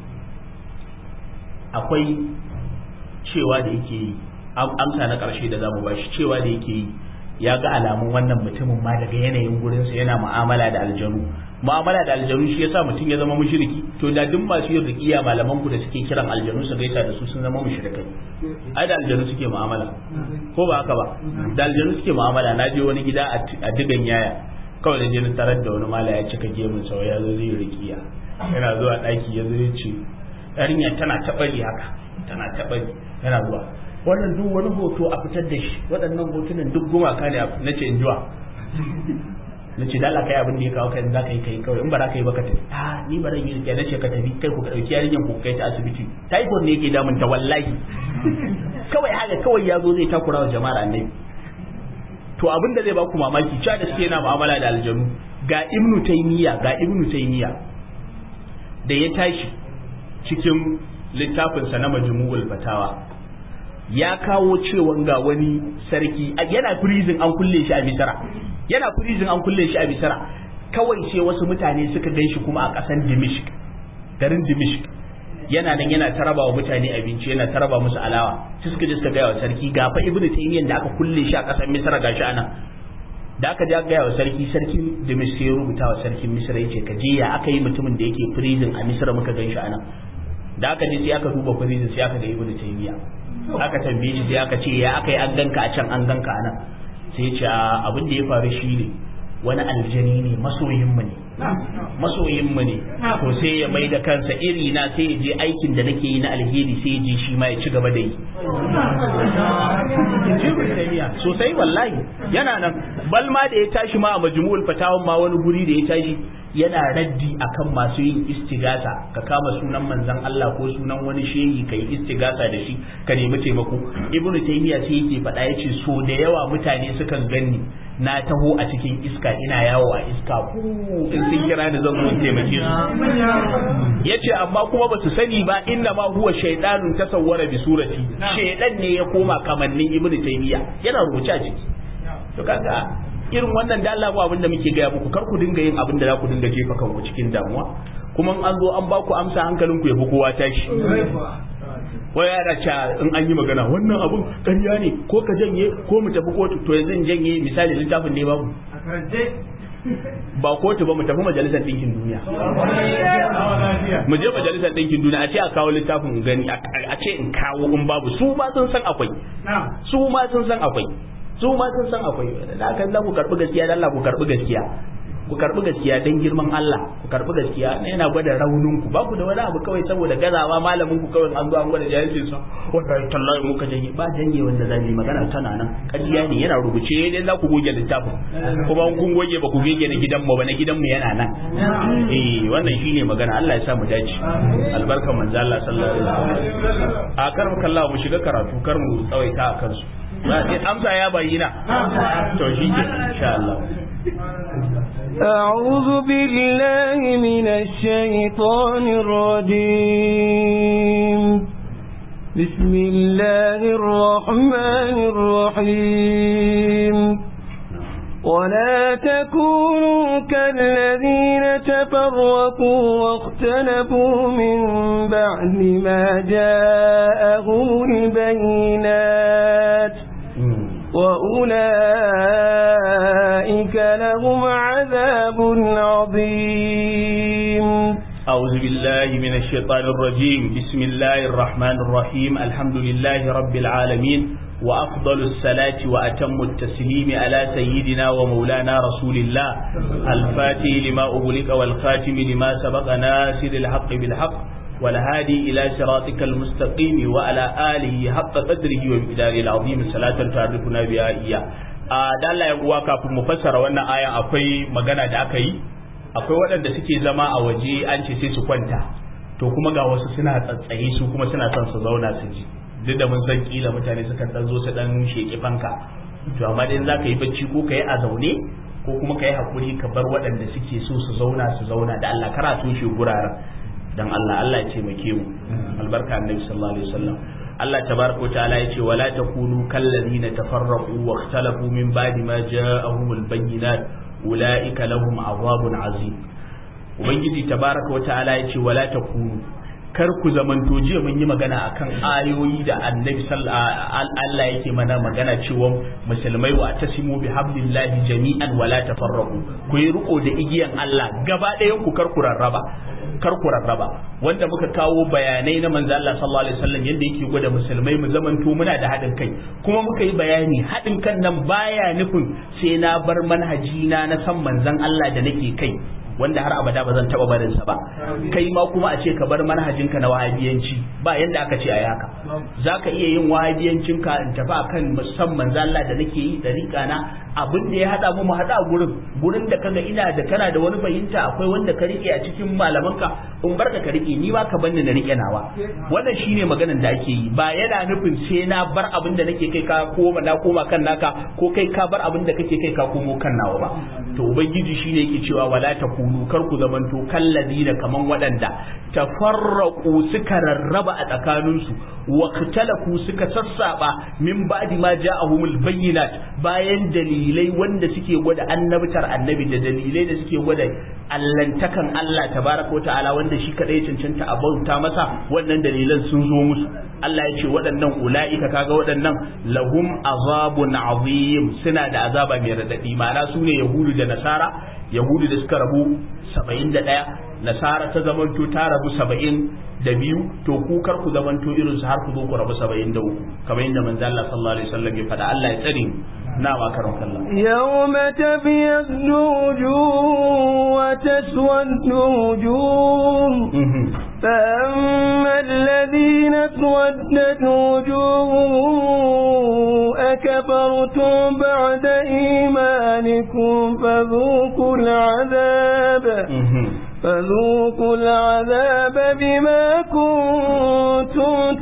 akwai cewa da yake yi amsa na karshe da zamu bashi cewa da yake yi ya ga alamun wannan mutumin ma daga yanayin gurinsa yana mu'amala da aljanu mu'amala da aljanu shi yasa mutum ya zama mushriki to da duk masu yin riqiya malaman ku da suke kiran aljanu su gaisa da su sun zama mushrikai ai da aljanu suke mu'amala ko ba haka ba da aljanu suke mu'amala na je wani gida a digan yaya kawai da je na tarar da wani mala ya cika gemun sa ya zo zai riqiya yana zuwa daki ya zo ya ce yarinya tana tabari haka tana tabari yana zuwa wannan duk wani hoto a fitar da shi waɗannan hotunan duk gumaka ne na ce in jiwa na ce dala kai abin da ya kawo kai za ka yi kai kawai in ba za ka yi ba ka tafi a ni ba zan yi rikiya na ce ka tafi kai ku ka ɗauki yarinyar ku kai ta asibiti typhoid ne yake damun ta wallahi kawai haka kawai ya zo zai takura wa jama'ar annabi to abin da zai ba ku mamaki cewa da suke yana mu'amala da aljanu ga ibnu taymiya ga ibnu taymiya da ya tashi cikin littafinsa na majmu'ul fatawa ya kawo cewa ga wani sarki yana prison an kulle shi a misra yana prison an kulle shi a misra kawai sai wasu mutane suka gan shi kuma a ƙasar dimishk garin dimishk yana nan yana taraba wa mutane abinci yana taraba musu alawa sai suka je suka gaya wa sarki ga fa ibnu taymiyyah da aka kulle shi a ƙasar misra gashi anan da aka ja gaya wa sarki sarkin dimishk ya rubuta wa sarkin misra yace ka je ya aka yi mutumin da yake prison a misra muka gan shi anan da aka je sai aka duba prison sai aka ga ibnu taymiyyah aka tambaye shi sai aka ce ya aka yi an ganka a can an ganka a nan sai ce abin da ya faru shi ne wani aljani ne masoyinmu ne masoyinmu ne to sai ya mai da kansa iri na sai ya je aikin da nake yi na alheri sai ya je shi ma ya ci gaba da yi sosai wallahi yana nan balma da ya tashi ma a majmu'ul fatawan ma wani guri da ya tashi yana raddi akan masu yin istigasa ka kama sunan manzon Allah ko sunan wani shehi ka yi istigasa da shi ka nemi taimako ibnu taymiya sai yake faɗa yace so da yawa mutane sukan ganni na taho a cikin iska ina yawo a iska ku in sun kira ni zan zo taimake su yace amma kuma ba su sani ba inna ma huwa shaydanun tasawwara bi surati shaydan ne ya koma kamannin ibnu taymiya yana rubuce a ciki to kaga irin wannan da Allah abin da muke gaya muku kar ku dinga yin abin da za ku dinga jefa kanku cikin damuwa kuma an zo an ba ku amsa hankalin ku yafi kowa tashi wai yana cewa in an yi magana wannan abun ƙarya ne ko ka janye ko mu tafi kotu to yanzu in janye misali littafin ne babu ba kotu ba mu tafi majalisar ɗinkin duniya mu je majalisar ɗinkin duniya a ce a kawo littafin gani a ce in kawo in babu su ma sun san akwai su ma sun san akwai su ma sun san akwai da aka za ku karɓi gaskiya dan Allah ku karɓi gaskiya ku karɓi gaskiya dan girman Allah ku karɓi gaskiya yana gwada raunin ku ba ku da wani abu kawai saboda gazawa malamin ku kawai an zo an gwada jahilcin sa wallahi tallahi muka janye ba janye wanda zan yi magana tana nan ƙarya ne yana rubuce dai za ku goge littafin kuma kun goge ba ku goge na gidan mu ba na gidan mu yana nan eh wannan shine magana Allah ya sa mu dace albarka manzo Allah sallallahu alaihi wasallam a kar mu kallawa mu shiga karatu kar mu tsawaita a kansu amsa ya bayyana to shi ke insha Allah أعوذ بالله من الشيطان الرجيم بسم الله الرحمن الرحيم ولا تكونوا كالذين تفرقوا واختلفوا من بعد ما جاءهم البينات وأولئك لهم عذاب عظيم أعوذ بالله من الشيطان الرجيم بسم الله الرحمن الرحيم الحمد لله رب العالمين وأفضل الصلاة وأتم التسليم على سيدنا ومولانا رسول الله الفاتح لما أغلق والخاتم لما سبق ناصر الحق بالحق والهادي إلى صراطك المستقيم وعلى آله حق قدره ومقداره العظيم صلاة تعرفنا بها إياه da Allah ya uwa kafin mu fassara wannan aya akwai magana da aka yi akwai waɗanda suke zama a waje an ce sai su kwanta to kuma ga wasu suna tsatsaye su kuma suna son su zauna su ji duk da mun san kila mutane sukan dan zo su dan sheki fanka to amma dai za ka yi bacci ko ka yi a zaune ko kuma ka yi hakuri ka bar waɗanda suke so su zauna su zauna da Allah kara su shi guraren dan Allah Allah ya taimake mu albarka annabi sallallahu alaihi wasallam Allah tabaraka ta'ala yace wala takunu kallazina tafarraqu wa ikhtalafu min ba'di ma ja'ahumul bayyinat ulaika lahum azabun azim ubangiji tabaraka ta'ala yace wala takunu kar ku zamanto jiya mun yi magana akan ayoyi da annabi Allah yake mana magana cewa musulmai wa tasimu bi hablillahi jami'an wala tafarraqu ku yi riko da igiyan Allah gaba ɗayan ku kar ku rarraba kar ku rarraba wanda muka kawo bayanai na manzo Allah sallallahu alaihi wasallam yanda yake gwada musulmai mu zamanto muna da haɗin kai kuma muka yi bayani haɗin kan nan baya nufin sai na bar manhaji na na san manzon Allah da nake kai wanda har abada ba zan taba barin sa ba kai ma kuma a ce ka bar manhajinka na wahabiyanci ba yanda aka ce a haka zaka iya yin wahabiyancin ka in tafi akan musamman zalla da nake yi dariƙa na abin da ya hada mu mu hada gurin gurin da kaga ina da kana da wani fahimta akwai wanda ka rike a cikin malamanka in barka ka rike ni ba ka banni na rike nawa wannan shine maganar da ake yi ba yana nufin sai na bar abin da nake kai ka koma na koma kan naka ko kai ka bar abin da kake kai ka komo kan nawa ba to ubangiji shine yake cewa wala ta kunu kar ku zamanto kalladina kaman waɗanda tafarraqu suka rarraba a tsakaninsu wa katalaku suka sassaba min ba'di ma ja'ahumul bayyinat bayan dalilai wanda suke gwada annabtar annabi da dalilai da suke gwada allantakan Allah tabaraka ta'ala wanda shi kadai cancanta a bauta masa wannan dalilan sun zo musu Allah ya ce waɗannan ula'ika kaga waɗannan lahum azabun azim suna da azaba mai radadi ma'ana su ne yahudu da nasara yahudu da suka rabu saba'in da ɗaya nasara ta zamanto ta rabu saba'in da biyu to ku kar ku zamanto irin su har ku zo ku rabu saba'in da uku kamar yadda manzo Allah sallallahu alaihi wasallam ya faɗa Allah ya tsare na ma karon kallon يوم تبيض وجوه وتسود وجوه فأما الذين اسودت وجوههم أكفرتم بعد إيمانكم فذوقوا العذاب فذوقوا العذاب بما كنتم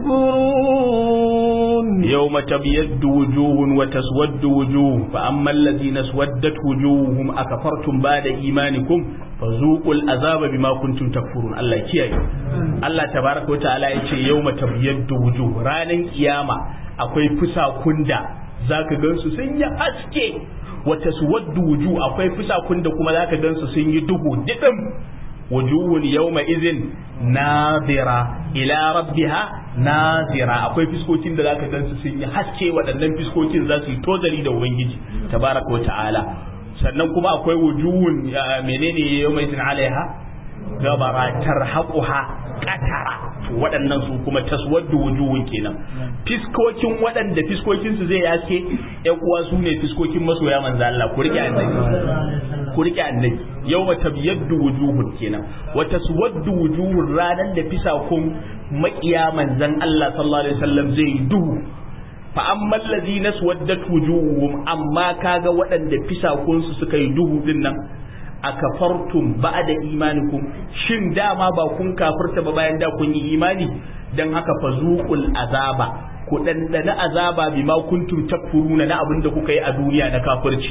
تكفرون يوم تبيض وجوه وتسود وجوه فأما الذين اسودت وجوههم أكفرتم بعد إيمانكم فذوقوا العذاب بما كنتم تكفرون الله كياي الله تبارك وتعالى يقول يوم تبيض وجوه رانا قيامة akwai fusakun da zaka gansu sun yi haske wata su waddu wuju akwai fusakun da kuma zaka gansu sun yi duhu didim wujuhun yawma izin nadira ila rabbiha nadira akwai fiskokin da zaka gansu sun yi haske waɗannan fiskokin za su yi tozali da ubangiji tabaraka wa ta'ala sannan kuma akwai wujuhun menene yawma izin alaiha gabara tarhaquha qatara waɗannan su kuma taswaddu wujuhun kenan fiskokin waɗanda fiskokin su zai yaske ƴan uwa su ne fiskokin masoya manzo Allah ku rike annabi ku rike annabi yawma tabyaddu wujuhun kenan wa taswaddu wujuhun ranan da fisakun maƙiya manzon Allah sallallahu alaihi wasallam zai duhu fa amma allazina swaddat wujuhum amma kaga waɗanda fisakun su suka yi duhu din nan akafartum ba'da imanikum shin dama ba kun kafirta ba bayan da kun yi imani dan haka fazuqul azaba ku dandana azaba bima kuntum takfuruna na abin da kuka yi a duniya na kafirci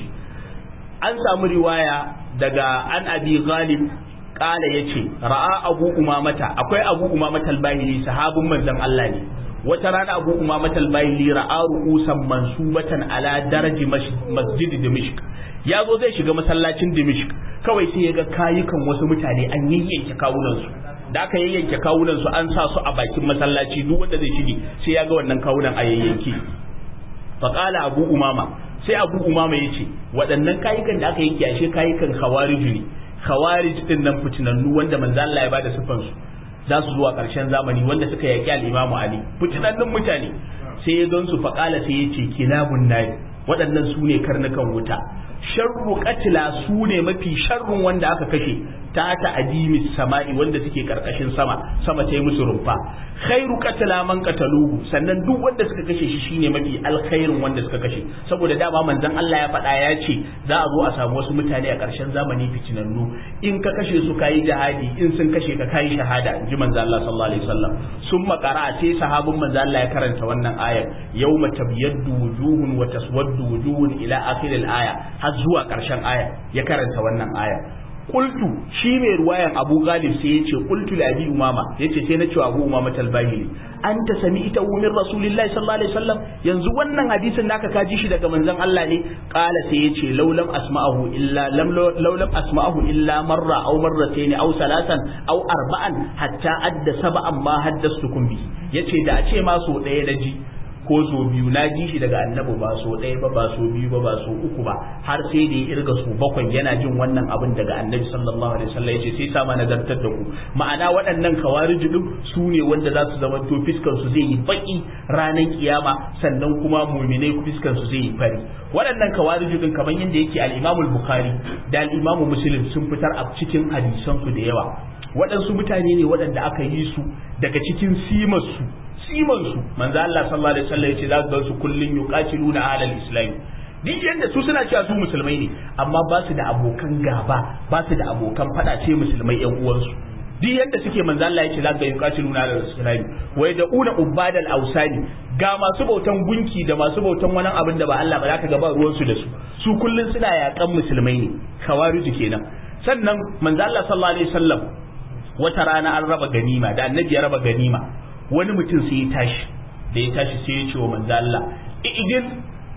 an samu riwaya daga an abi ghalib kala yace ra'a abu umamata akwai abu umamata al-bahili sahabin manzon Allah ne wata rana abu umamata al-bahili ra'a ru'usan mansubatan ala daraji masjid dimishq ya zo zai shiga masallacin dimishq kawai sai ya ga kayukan wasu mutane an yayyanke kawunansu da aka yayyanke kawunansu an sa su a bakin masallaci duk wanda zai shige sai ya ga wannan kawunan a yayyanke faqala abu umama sai abu umama yace waɗannan kayukan da aka yanke ashe kayukan khawarij ne khawarij din nan fitinannu wanda manzo Allah ya bada sifan su za su zuwa ƙarshen zamani wanda suka yaki al-Imam Ali fitinannun mutane sai ya gansu faqala sai yace kilabun nayi waɗannan su ne karnukan wuta sharru katila su ne mafi sharrun wanda aka kashe ta ta adimis sama'i wanda suke karkashin sama sama ta yi musu rumfa khairu katila man kataluhu sannan duk wanda suka kashe shi shine mafi alkhairin wanda suka kashe saboda dama manzon Allah ya faɗa ya ce za a zo a samu wasu mutane a ƙarshen zamani fitinannu in ka kashe su kayi jihadi in sun kashe ka kayi shahada in ji manzon Allah sallallahu alaihi wasallam sun makara sai sahabin manzon Allah ya karanta wannan ayar yawma tabyaddu wujuhun wa taswaddu wujuhun ila akhir al-aya har zuwa ƙarshen aya ya karanta wannan aya qultu shi mai ruwayan Abu Ghalib sai ya ce qultu li Abi Umama yace sai na ce Abu Umama talbahili anta sami'ta min Rasulillahi sallallahu alaihi wasallam yanzu wannan hadisin naka ka ji shi daga manzon Allah ne qala sai ya ce laulam asma'ahu illa lam laulam asma'ahu illa marra aw marratayn aw salasan aw arba'an hatta adda sab'an ma haddastukum bi yace da a ce ma so ɗaya na ji ko so biyu na ji shi daga annabi ba so ɗaya ba ba so biyu ba ba so uku ba har sai da ya irga su bakwai yana jin wannan abin daga annabi sallallahu alaihi wasallam yace sai sama nazartar da ku ma'ana waɗannan kawariji din su ne wanda za su zama to fiskar su zai yi baki ranar kiyama sannan kuma mu'minai fiskar su zai yi fari waɗannan kawariji din kamar yadda yake al-Imam al-Bukhari da al-Imam Muslim sun fitar a cikin hadisan su da yawa waɗansu mutane ne waɗanda aka yi su daga cikin simar su siman su manzo Allah sallallahu alaihi wasallam yace za su su kullun yuqatiluna ahlal islam duk yanda su suna cewa su musulmai ne amma ba su da abokan gaba ba su da abokan fada ce musulmai yan uwansu duk yanda suke manzo Allah yace za su yuqatiluna ahlal islam wai da una ubadal ausani ga masu bautan gunki da masu bautan wani abin da ba Allah ba za ka ga ba ruwan su da su su kullun suna yakan musulmai ne kawariju kenan sannan manzo Allah sallallahu alaihi wasallam wata rana an raba ganima da annabi ya raba ganima wani mutum sai ya tashi da ya tashi sai ya ce wa manzo Allah idin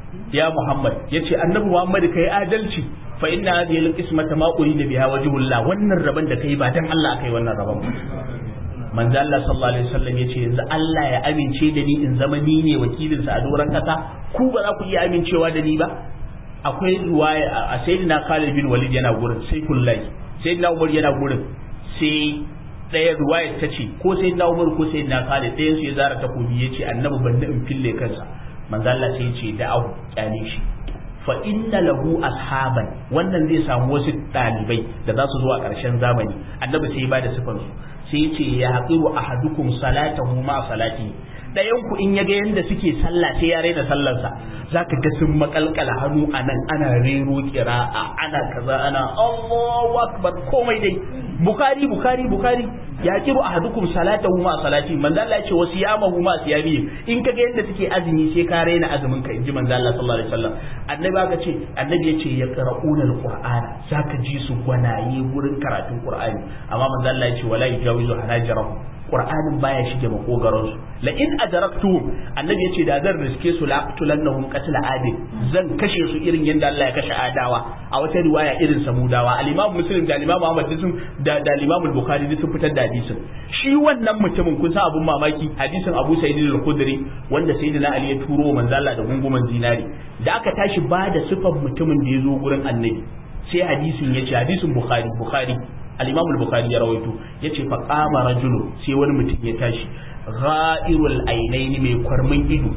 ya Muhammad yace annabi Muhammad kai adalci fa inna hadhihi al-qismata ma urida biha wajhullah wannan raban da kai ba dan Allah kai wannan raban ba manzo Allah sallallahu alaihi wasallam yace yanzu Allah ya amince da ni in zama ni ne wakilin sa a doran kasa ku ba za ku iya amincewa da ni ba akwai riwaya a sayyidina Khalid bin Walid yana gurin sai kullai sayyidina Umar yana gurin sai ɗaya ruwayar ta ce ko sai na umar ko sai na khalid ɗayan su ya zara takobi ya ce annabi ban in fille kansa manzo Allah sai ya ce da'ahu kyale shi fa inna lahu ashaban wannan zai samu wasu ɗalibai da za su zo a ƙarshen zamani annabi sai ya bada sifan su sai ya ce ya haqiru ahadukum salatahu ma salati ɗayan ku in ya ga yanda suke sallah sai ya raina sallarsa zaka ga sun makalkala hannu anan ana rero kira'a ana kaza ana Allahu akbar komai dai bukari bukari bukari ya kiru ahadukum salatahu ma salati manzo Allah ya ce wasiyamahu ma siyami in kaga yadda suke azumi sai ka raina azumin ka inji manzo Allah sallallahu alaihi wasallam annabi aka ce annabi ya ce yaqra'una alqur'ana zaka ji su gwanaye gurin karatun qur'ani amma manzo Allah ya ce wala yujawizu hanajarahu qur'anin baya shige makogaron su la in adraktuhum annabi yace da zan riske su la aqtulannahum qatl adil zan kashe su irin yanda Allah ya kashe adawa a wata riwaya irin samudawa al-imam muslim da al-imam ahmad sun da da al-imam al-bukhari sun fitar da hadisin shi wannan mutumin kun san abun mamaki hadisin abu sa'id al-khudri wanda sayyidina ali ya turo manzo Allah da gunguman zinari da aka tashi ba da sifan mutumin da ya zo gurin annabi sai hadisin yace hadisin bukhari bukhari al-imam al-bukhari ya rawaito yace fa qama rajulun sai wani mutum ya tashi gha'irul ainaini mai kwarmin ido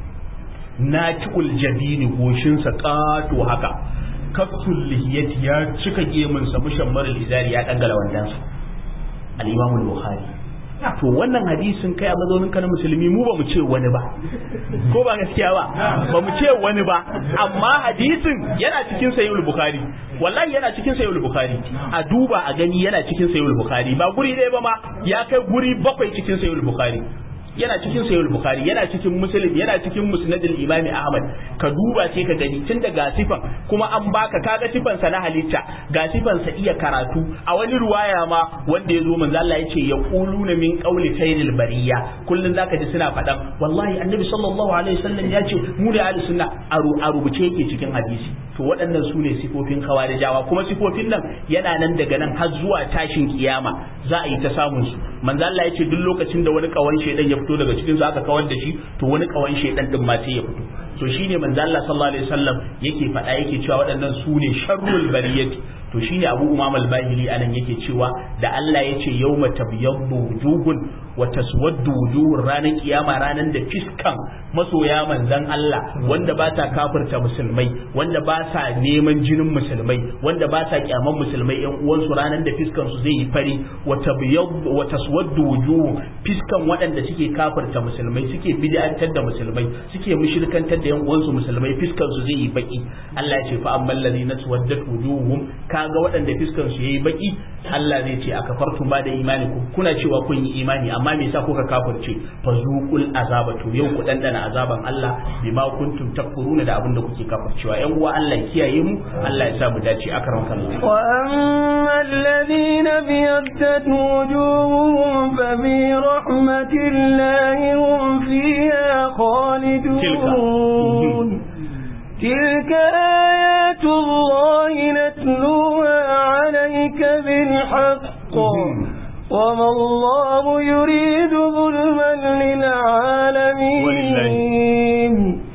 natikul jabini goshinsa kato haka kafsul lihiyati ya cika gemunsa mushammar izari ya dangala wandansa al-imam al-bukhari to wannan hadisin kai a mazaunin ka na musulmi mu ba mu ce wani ba ko ba gaskiya ba ba mu ce wani ba amma hadisin yana cikin sayyid bukhari wallahi yana cikin sayyid bukhari a duba a gani yana cikin sayyid bukhari ba guri ɗaya ba ma ya kai guri bakwai cikin sayyid bukhari yana cikin sayyid bukhari yana cikin muslim yana cikin musnadul imami ahmad ka duba sai ka gani tun daga sifan kuma an baka kaga sifan sa na halitta ga sifan sa iya karatu a wani ruwaya ma wanda ya zo manzo Allah yace ya quluna min qawli sayyidil bariya kullun zaka ji suna fadan wallahi annabi sallallahu alaihi wasallam ya ce mu da ahli sunna a rubuce yake cikin hadisi to waɗannan su ne sifofin khawarijawa kuma sifofin nan yana nan daga nan har zuwa tashin kiyama za a yi ta samun su manzo Allah yace duk lokacin da wani kawan shedan ya fito daga cikin su aka kawar da shi to wani kawan shedan din ma sai ya fito to shine manzo Allah sallallahu alaihi wasallam yake faɗa yake cewa waɗannan su ne sharrul bariyati to shine Abu Umam al-Bahili anan yake cewa da Allah yace yawma tabyaddu wujuhun wa taswaddu wujuhun ranar kiyama ranar da fiskan masoya manzan Allah wanda ba ta kafirta musulmai wanda ba sa neman jinin musulmai wanda ba sa kyaman musulmai yan uwansu ranar da fiskan su zai yi fari wa tabyaddu wa taswaddu wujuhun fiskan waɗanda suke kafirta musulmai suke bid'antar da musulmai suke mushrikantar da yan uwansu musulmai fiskan su zai yi baki Allah ya ce fa ammal ladina tawaddat wujuhum kaga waɗanda fiskan su yayi baki Allah zai ce akafartum ba da imani ku kuna cewa kun yi imani amma me yasa kuka kafirce fa zuqul azaba to yau ku dandana azaban Allah bima kuntum takfuruna da abin da kuke kafircewa yan uwa Allah ya kiyaye mu Allah ya sa mu dace akram kallah wa amma alladhina biyaddat wujuhum fa bi rahmatillahi hum fiha khalidun تلك آيات الله نتلوها عليك بالحق وما الله يريد ظلما للعالمين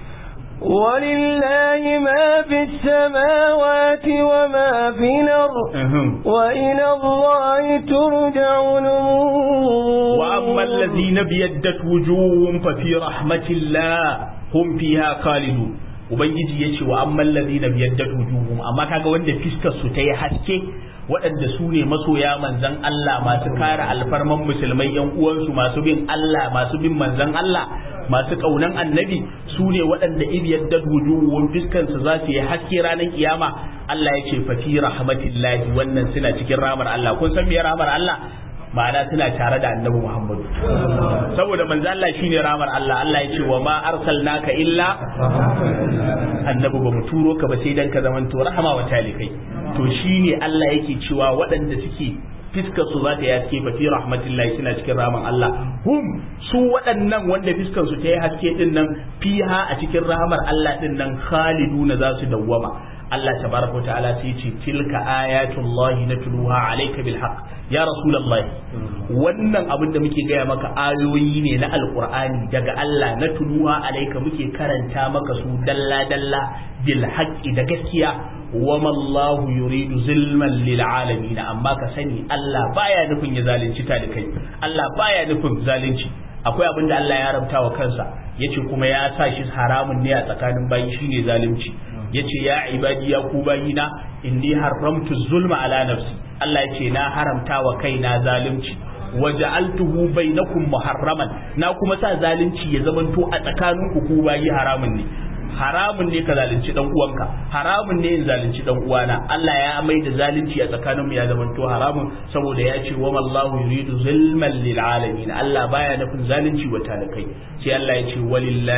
ولله ما في السماوات وما في الأرض وإلى الله ترجع الأمور وأما الذين بيدت وجوههم ففي رحمة الله هم فيها خالدون ubangiji ya ce wa amman ladina biyaddat wujuhum amma kaga wanda fiskar su ta yi haske waɗanda su ne masoya manzan Allah masu kare alfarman musulmai yan uwansu masu bin Allah masu bin manzan Allah masu kaunan annabi su ne waɗanda ibiyaddat wujuhum fiskar su za su yi haske ranar kiyama Allah ya ce fa fi rahmatillahi wannan suna cikin rahmar Allah kun san me rahmar Allah ma'ana suna tare da annabi Muhammadu saboda manzo Allah shine ramar Allah Allah ya ce wa ma arsalnaka illa annabi ba mu turo ka ba sai dan ka zamanto rahama wa talikai to shine Allah yake cewa waɗanda suke fiskar su za ta yi haske fa fi rahmatillahi suna cikin rahaman Allah hum su waɗannan wanda fiskar su ta yi haske din nan fiha a cikin rahamar Allah din nan khaliduna za su dawwama Allah tabaraka wa ta'ala sai ce tilka ayatullahi natluha alayka bil haqq ya rasulullahi wannan abin da muke gaya maka ayoyi ne na alqur'ani daga Allah natluha alayka muke karanta maka su dalla dalla bil haqqi da gaskiya wa mallahu yuridu zulman lil alamin amma ka sani Allah baya nufin ya zalunci ta da kai Allah baya nufin zalunci akwai abin da Allah ya rabta wa kansa yace kuma ya sa shi haramun ne a tsakanin bayi shine zalunci yace ya ibadi ya ku bayina inni haramtu zulma ala nafsi Allah yace na haramta wa kaina zalunci waja'altuhu bainakum muharraman na kuma sa zalunci ya zamanto a tsakaninku ku bayi haramun ne haramun ne ka zalunci dan uwanka haramun ne in zalunci dan uwana Allah ya mai da zalunci a tsakanin mu ya zamanto haramun saboda ya ce wa mallahu yuridu zulman lil alamin Allah baya nufin zalunci wa talakai sai Allah ya ce walillahi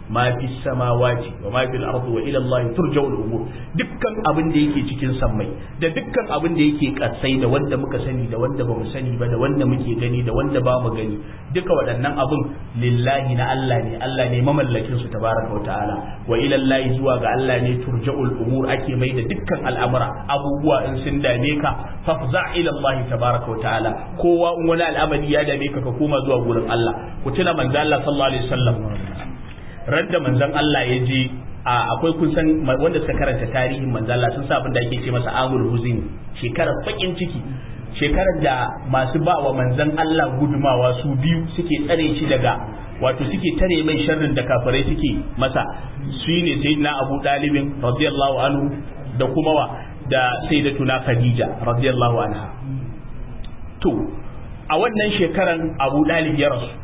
ma fi samawati wa ma fil ardi wa ila Allah turja'u al-umur dukkan abin da yake cikin sammai da dukkan abin da yake kasai da wanda muka sani da wanda bamu sani ba da wanda muke gani da wanda ba mu gani duka waɗannan abin lillahi na Allah ne Allah ne mamallakin su tabaraka wa ta'ala wa ila Allah zuwa ga Allah ne turja'ul umur ake mai da dukkan al'amura abubuwa in sun dame ka fafza ila Allah tabaraka wa ta'ala kowa in wani al'amari ya dame ka ka koma zuwa gurin Allah ku tuna manzo Allah sallallahu alaihi wasallam radda manzon Allah ya je akwai kun san wanda suka karanta tarihin manzon Allah sun sa abin da ake ce masa amul huzin shekarar bakin ciki shekarar da masu ba wa manzon Allah gudumawa su biyu suke tsare shi daga wato suke tare mai sharrin da kafirai suke masa su ne sayyidina Abu Dalibin radiyallahu anhu da kuma wa da sayyidatuna Khadija radiyallahu anha to a wannan shekaran Abu Dalib ya rasu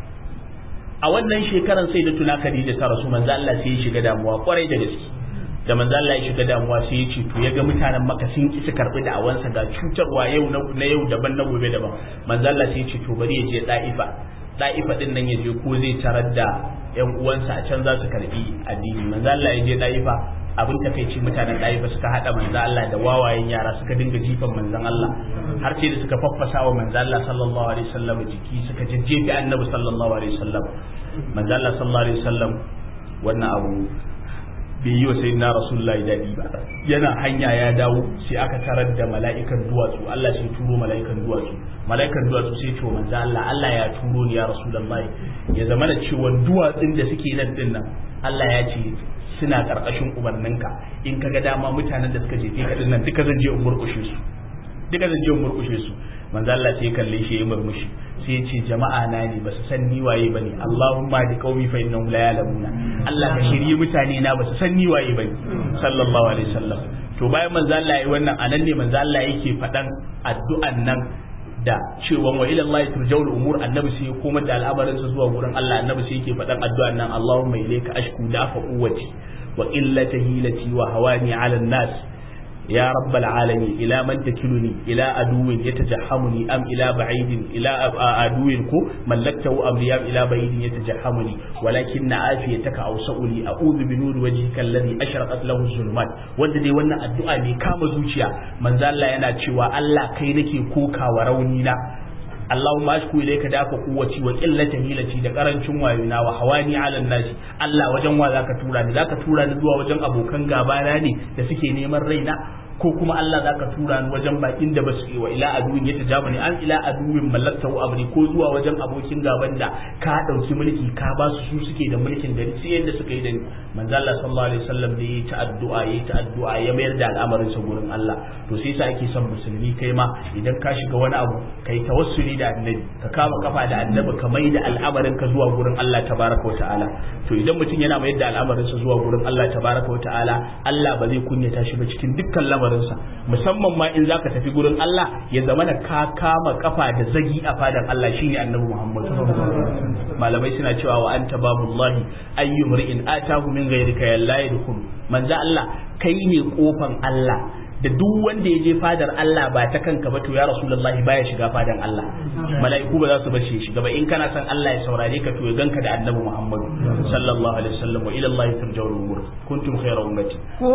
a wannan shekaran sai da tuna Khadija ta rasu manzo Allah sai ya shiga damuwa kwarai da gaske da manzo Allah ya shiga damuwa sai ya ce to ya ga mutanen Makka sun ki su karbi da awansa ga cutarwa yau na yau daban na gobe daban manzo Allah sai ya ce to bari ya je Daifa Daifa din nan ya je ko zai tarar da ƴan uwansa a can za su karbi addini manzo Allah ya je Daifa abin takaici mutanen Daifa suka hada manzo Allah da wawayen yara suka dinga jifan manzon Allah har sai da suka faffasa wa manzo Allah sallallahu alaihi wasallam jiki suka jajjefi annabi sallallahu alaihi wasallam manzo Allah sallallahu alaihi wasallam wannan abu bai yi wa sayyidina rasulullahi dadi ba yana hanya ya dawo sai aka tarar da mala'ikan duwatsu Allah sai turo mala'ikan duwatsu mala'ikan duwatsu sai ce wa manzo Allah Allah ya turo ni ya rasulullahi ya zama da cewa duwatsun da suke nan din nan Allah ya ce suna karkashin umarninka in kaga dama mutanen da suka jefe ka din nan duka zan je in murkushe su duka zan je in murkushe su manzo Allah sai ya kalle shi ya murmushi sai ya ce jama'a na ne ba su san ni waye bane Allahumma di qaumi fa innahum la ya'lamuna Allah ka shirye mutane na ba su san ni waye bane sallallahu alaihi wasallam to bayan manzo Allah yayi wannan anan ne manzo Allah yake fadan addu'an nan da cewa wa ila Allah turja'ul umur annabi sai ya koma da al'amarin sa zuwa gurin Allah annabi sai yake fadan addu'an nan Allahumma ilayka ashku dafa quwwati wa illata hilati wa hawani 'ala an-nas يا رب العالمين إلى من تكلني إلى عدو يتجحمني أم إلى بعيد إلى عدو ملكته أمري أم إلى بعيد يتجحمني ولكن عافيتك أوسع لي أعوذ بنور وجهك الذي أشرقت له الظلمات wanda dai wannan addu'a ne kama zuciya manzo Allah yana cewa Allah kai nake koka wa rauni na Allahumma ashku ilayka dafa quwwati wa qillati hilati da karancin wayona wa hawani ala nasi Allah wajen wa zaka tura ni zaka tura ni zuwa wajen abokan gaba na ne da suke neman raina ko kuma Allah zaka tura ni wajen bakin da basu wa ila aduwin ya tajabani an ila aduwin mallaktahu amri ko zuwa wajen abokin gaban da ka dauki mulki ka ba su su suke da mulkin gari sai yanda suka yi da ni manzo Allah sallallahu alaihi wasallam da yayi ta addu'a yayi ta addu'a ya mayar da al'amarin sa gurin Allah to sai sa ake son musulmi kai ma idan ka shiga wani abu kai tawassuli da annabi ka kama kafa da annabi ka mai da al'amarin ka zuwa gurin Allah tabaraka wa ta'ala to idan mutum yana mayar da al'amarin sa zuwa gurin Allah tabaraka wa ta'ala Allah ba zai kunyata shi ba cikin dukkan lamarinsa musamman ma in zaka tafi gurin Allah ya zama da ka kama kafa da zagi a fadan Allah shine annabi Muhammad malamai suna cewa wa anta babullahi ayyu mar'in atahu min ghayrika ya la yadkhul manzo Allah kai ne kofan Allah da duk wanda ya je fadar Allah ba ta kanka ba to ya rasulullahi baya shiga fadan Allah mala'iku ba za su bace shiga ba in kana son Allah ya saurare ka to ya ganka da annabi Muhammad sallallahu alaihi wasallam wa ila Allah turja'ul umur kuntum khayra ummati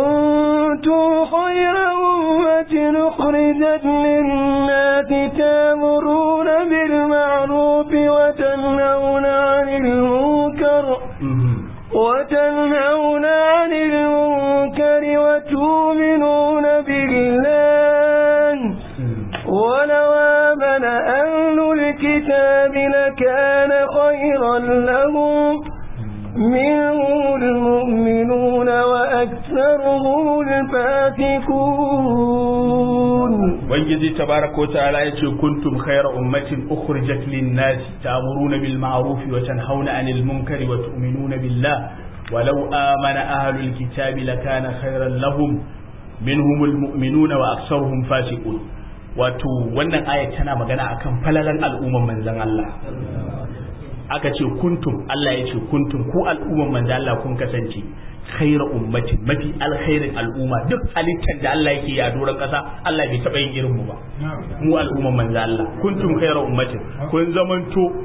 kuntum khayra ummatin ukhrijat lin-nas ta'muruna bil ma'ruf wa tanhauna 'anil munkar وتنهون عن المنكر وتؤمنون بالله ولو آمن أهل الكتاب لكان خيرا لهم منهم المؤمنون وأكثرهم الفاتكون ubangiji tabaraka wa ta'ala yace kuntum khayra ummatin ukhrijat lin-nas ta'muruna bil ma'ruf wa tanhauna 'anil munkari wa tu'minuna billah walau amana ahlul kitabi lakana khayran lahum minhumul mu'minuna wa aktsaruhum fasiqun wato wannan aya tana magana akan falalan al'umman manzon Allah aka ce kuntum Allah ya ce kuntum ku al'umman manzon Allah kun kasance khaira ummatin mafi alkhairin al'umma duk halittar da Allah yake a doron kasa Allah bai taba yin irin mu ba mu al'umman manzo Allah kuntum khaira ummatin kun zamanto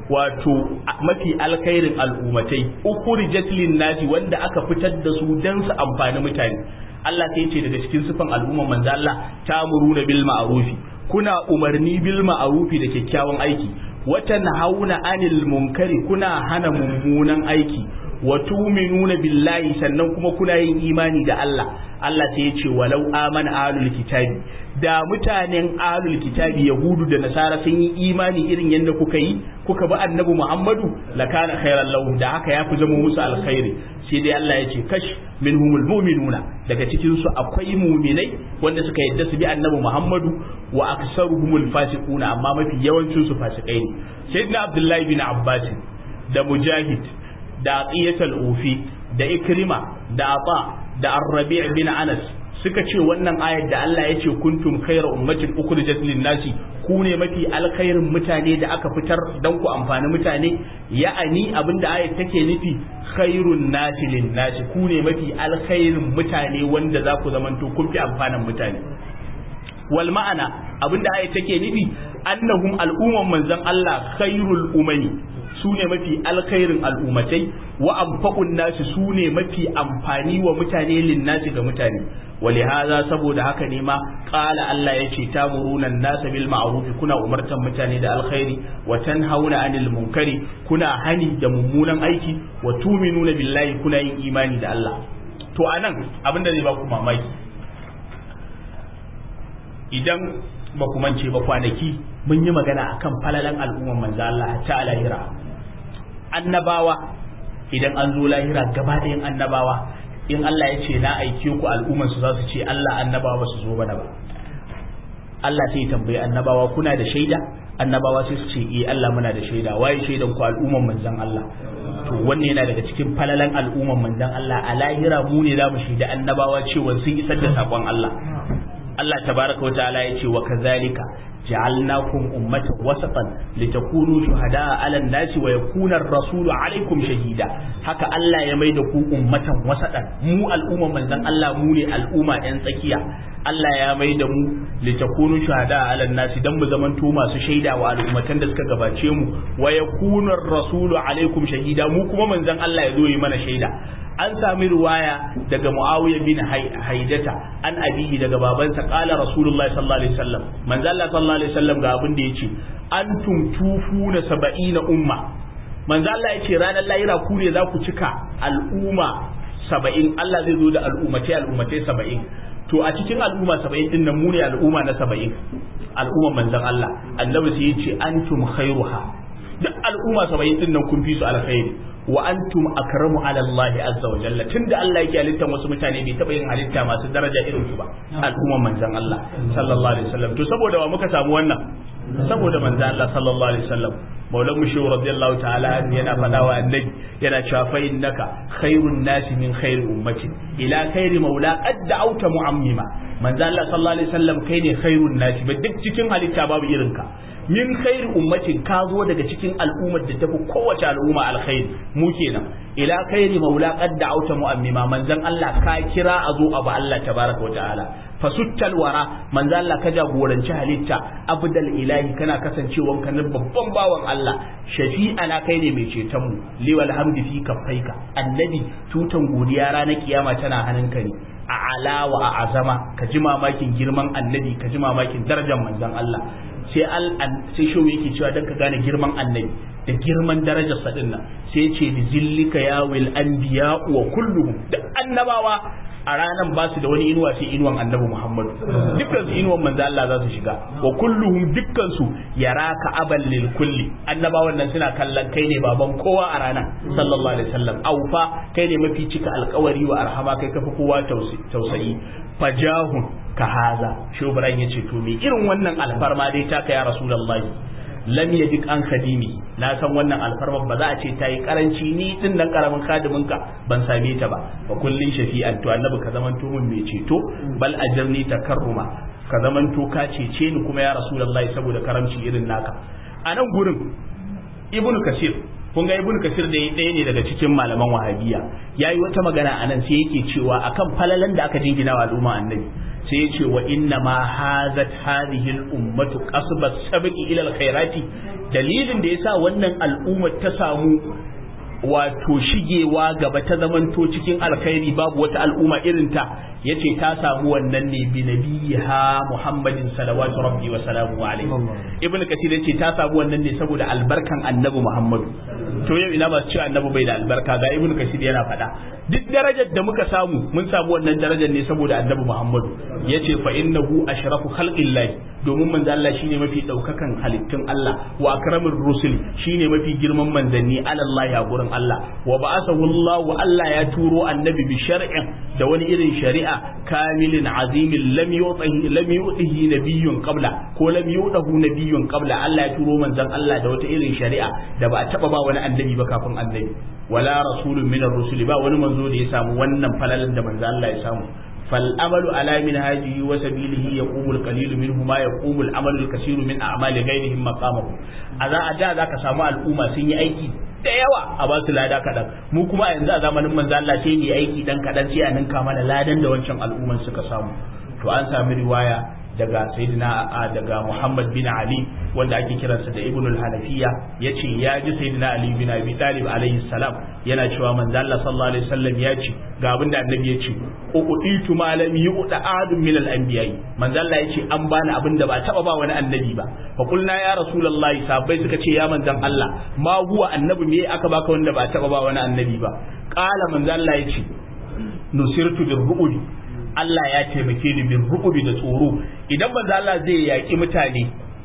wato mafi alkhairin al'ummatai ukhrijat lin nasi wanda aka fitar da su dan su amfani mutane Allah sai ce daga cikin sifan al'umman manzo Allah ta'muruna bil ma'rufi kuna umarni bil ma'rufi da kyakkyawan aiki watan hauna anil munkari kuna hana mummunan aiki wa tu'minuna billahi sannan kuma kuna yin imani da Allah Allah sai ya ce walau amana ahlul kitabi da mutanen ahlul kitabi yahudu da nasara sun yi imani irin yadda kuka yi kuka bi annabi Muhammadu lakana khairan lahum da haka ya fi zama musu alkhairi sai dai Allah ya ce kash minhumul mu'minuna daga cikin su akwai mu'minai wanda suka yadda su bi annabi Muhammadu wa aksaruhumul fasiquna amma mafi yawancin su fasikai ne sayyidina Abdullahi bin Abbas da Mujahid da Aqiyatul Ufi da Ikrima da Aba da Ar-Rabi' bin Anas suka ce wannan ayar da Allah ya ce kuntum khayra ummatin ukhrijat lin-nasi ku ne mafi alkhairin mutane da aka fitar dan ku amfani mutane ya'ani abinda ayar take nufi khairun nasi lin-nasi ku ne mafi alkhairin mutane wanda za ku zamanto kun fi amfanin mutane wal ma'ana abinda ayar take nufi annahum al'umman manzon Allah khairul umami su ne mafi alkhairin al'ummatai wa amfa'un nasi su ne mafi amfani wa mutane linnasi ga mutane wali haza saboda haka ne ma qala Allah yace tamuruna nasa bil ma'ruf kuna umartan mutane da alkhairi wa tanhauna anil munkari kuna hani da mummunan aiki wa tuminuna billahi kuna yin imani da Allah to anan abinda zai ba ku mamaki idan ba ku mance ba kwanaki mun yi magana akan falalan al'umman manzo Allah ta lahira annabawa idan an zo lahira gaba ɗayan annabawa in Allah ya ce na aike ku al'umman su za su ce Allah annabawa ba su zo bana ba Allah sai tambayi annabawa kuna da shaida annabawa sai su ce eh Allah muna da shaida waye shaidan ku al'umman manzon Allah to wannan yana daga cikin falalan al'umman manzon Allah a lahira mu ne za mu shaida annabawa cewa sun isar da sakon Allah Allah tabaraka wa ta'ala ya ce wa kazalika ja'alnakum ummatan wasatan litakunu shuhada'a 'alan nasi wa yakuna ar-rasulu 'alaykum shahida haka Allah ya maida ku ummatan wasatan mu al'umma manzon Allah mu ne al'umma ɗan tsakiya Allah ya maida mu litakunu shuhada'a 'alan nasi dan mu zamanto masu shaida wa al'ummatan da suka gabace mu wa yakuna ar-rasulu 'alaykum shahida mu kuma manzon Allah ya zo yi mana shaida an sami ruwaya daga Muawiya bin Haidata an abihi daga babansa qala Rasulullahi sallallahu alaihi wasallam manzo Allah sallallahu alaihi wasallam ga abin da yace antum tufuna saba'ina umma manzo Allah yace ranar lahira ku ne za ku cika al'umma saba'in Allah zai zo da al'ummatai al'ummatai saba'in to a cikin al'umma saba'in din nan mu ne al'umma na saba'in al'umman manzon Allah annabi sai yace antum khairuha duk al'umma saba'in din nan kun fi su alkhairi wa antum akramu ala Allah azza wa jalla tunda Allah yake halittar wasu mutane bai taba yin halitta masu daraja irin su ba al'umman manzon Allah sallallahu alaihi wasallam to saboda wa muka samu wannan saboda manzon Allah sallallahu alaihi wasallam maulan mushu radiyallahu ta'ala yana faɗa wa annabi yana cewa fa innaka khairun nasi min khairi ummati ila khairi maula qad da'awta mu'ammima manzon Allah sallallahu alaihi wasallam kai ne khairun nasi ba duk cikin halitta babu irinka min khairi ummatin ka zo daga cikin al'ummar da tafi kowace al'umma alkhairi mu kenan ila khairi maula qad da'awta mu'ammima manzon Allah ka kira a zo abu Allah tabaraka wa ta'ala fasuttal wara manzon Allah ka jagoranci halitta abdal ilahi kana kasancewan ka na babban bawan Allah shafi'ana kai ne mai ceton mu liwal hamdi fi kaffaika annabi tutan godiya ranar kiyama tana hannunka ne a alawa a azama ka ji mamakin girman annabi ka ji mamakin darajar manzon Allah sai al sai shi yake cewa dan ka gane girman annabi da girman darajar sa dinnan sai ya ce bi zillika ya wil anbiya wa kulluhum da annabawa a ranan ba su da wani inuwa sai inuwan annabi Muhammad dukkan su inuwan manzo Allah za su shiga wa kulluhum dukkan su yaraka abal lil kulli annabawan nan suna kallon kai ne baban kowa a rana sallallahu alaihi wasallam aufa kai ne mafi cika alkawari wa arhama kai kafa kowa tausayi fajahun ka haza shubran yace to me irin wannan alfarma dai taka ya rasulullahi lam yadik an khadimi na san wannan alfarma ba za a ce tayi karanci ni din nan karamin kadimin ka ban same ta ba wa kullin shafi'an to annabi ka zaman mun mai ceto bal ajirni takarruma ka zaman to ka cece ni kuma ya rasulullahi saboda karamci irin naka a nan gurin ibnu kasir kun ga ibnu kasir da ɗaya ne daga cikin malaman wahabiya yayi wata magana anan sai yake cewa akan falalan da aka jingina wa al'umma annabi sai yace wa inna ma hazat hadhihi al-ummatu qasbat sabqi ila al-khairati dalilin da yasa wannan al'ummar ta samu wato shigewa gaba ta zamanto cikin alkhairi babu wata al'umma irinta yace ta samu wannan ne bi nabiha Muhammadin salawatu rabbi wa salamu alaihi ibnu kasir yace ta samu wannan ne saboda albarkan annabi Muhammadu to yau ina ba cewa annabi bai da albarka ga ibnu kasir yana faɗa duk darajar da muka samu mun samu wannan darajar ne saboda annabi Muhammadu yace fa innahu ashrafu khalqillahi domin manzo Allah shine mafi daukakan halittun Allah wa akramur rusul shine mafi girman manzanni alallahi a gurin Allah wa ba'athahu Allah wa Allah ya turo annabi bi shar'in da wani irin shari'a kamilin azimin lam yu'tihi lam yu'tihi nabiyyun qabla ko lam yu'dahu nabiyyun qabla Allah ya turo manzon Allah da wata irin shari'a da ba a taba ba wani annabi ba kafin annabi wala rasulun minar rusuli ba wani manzo da ya samu wannan falalan da manzo Allah ya samu فالأمل على منهاجه وسبيله يقوم القليل منه ما يقوم العمل الكثير من أعمال غيرهم مقامه أذا أدى ذاك سامع الأمة سني أيكي da yawa a ba su lada kaɗan mu kuma a yanzu a zamanin manzo Allah sai mu aiki dan kaɗan sai a ninka mana ladan da wancan al'umman suka samu to an sami riwaya daga sayyidina daga Muhammad bin Ali wanda ake kiransa da Ibn al-Hanafiya yace ya ji sayyidina Ali bin Abi Talib alaihi salam yana cewa manzo Allah sallallahu alaihi wasallam ya ce ga abin da annabi ya ce uqitu ma lam yu'ta ahadun min al-anbiya'i manzo Allah ya ce an bani abin da ba taba ba wani annabi ba fa qulna ya rasulullahi sahabbai suka ce ya manzon Allah ma huwa annabi me aka baka wanda ba taba ba wani annabi ba qala manzo Allah ya ce nusirtu bir Allah ya taimake ni min rukubi da tsoro idan manzo Allah zai yaki mutane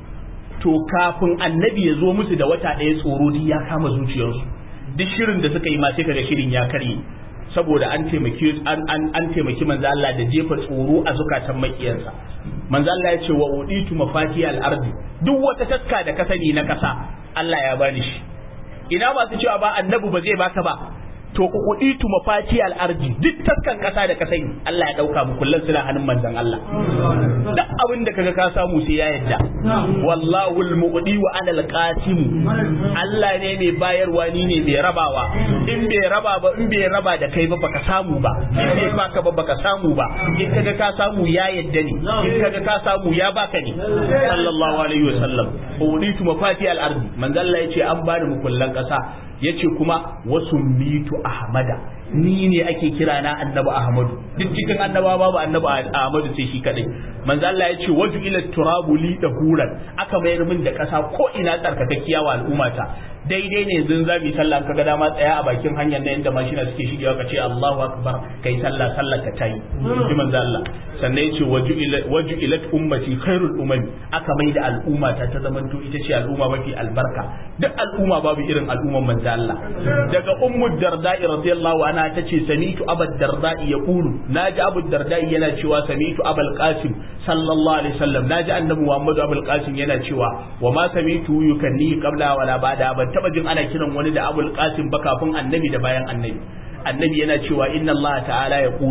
to kafin annabi ya zo musu da wata ɗaya tsoro duk ya kama zuciyarsu duk shirin da suka yi ma sai kaga shirin ya karye saboda an taimaki an an an taimaki manzo Allah da jefa tsoro a zukatan makiyansa manzo Allah ya ce wa uditu mafati al-ardi duk wata taska da ka sani na kasa Allah ya bani shi ina masu cewa ba annabi ba zai baka ba to ku kuditu mafati al-ardi duk taskan kasa da ka sani Allah ya dauka mu kullun suna hannun manzon Allah duk abin da kaga ka samu sai ya yadda wallahu al-mu'di wa ana al-qasim Allah ne mai bayarwa ni ne mai rabawa in bai raba ba in bai raba da kai ba baka samu ba in bai baka ba baka samu ba in kaga ka samu ya yadda ne in kaga ka samu ya baka ne sallallahu alaihi wasallam uditu mafati al-ardi manzon Allah yace an bani mu kullan kasa yace kuma wasu mitu ahmada ni ne ake kira na annabi ahmadu duk cikin annaba babu annabi ahmadu sai shi kadai manzo Allah yace waju ila turabu li dahuran aka mayar min da kasa ko ina tsarkakakkiya wa al'ummata daidai ne yanzu za mu yi sallah ka ga dama tsaya a bakin hanyar nan inda mashina suke shigewa ka ce Allahu akbar kai sallah sallah ka tayi ji manzo Allah sannan yace waju ila waju ila ummati khairul umami aka mai da al'ummata ta zamanto ita ce al'umma mafi albarka duk al'umma babu irin al'umman manzo Allah daga ummu darda'i radiyallahu anha tace samitu abad darda'i yaqulu naji abu darda'i yana cewa samitu abul qasim sallallahu alaihi wasallam naji annabi muhammadu abul qasim yana cewa wa ma samitu yukanni qabla wala ba'da ban taba jin ana kiran wani da abul qasim ba kafin annabi da bayan annabi annabi yana cewa inna allaha ta'ala yaqulu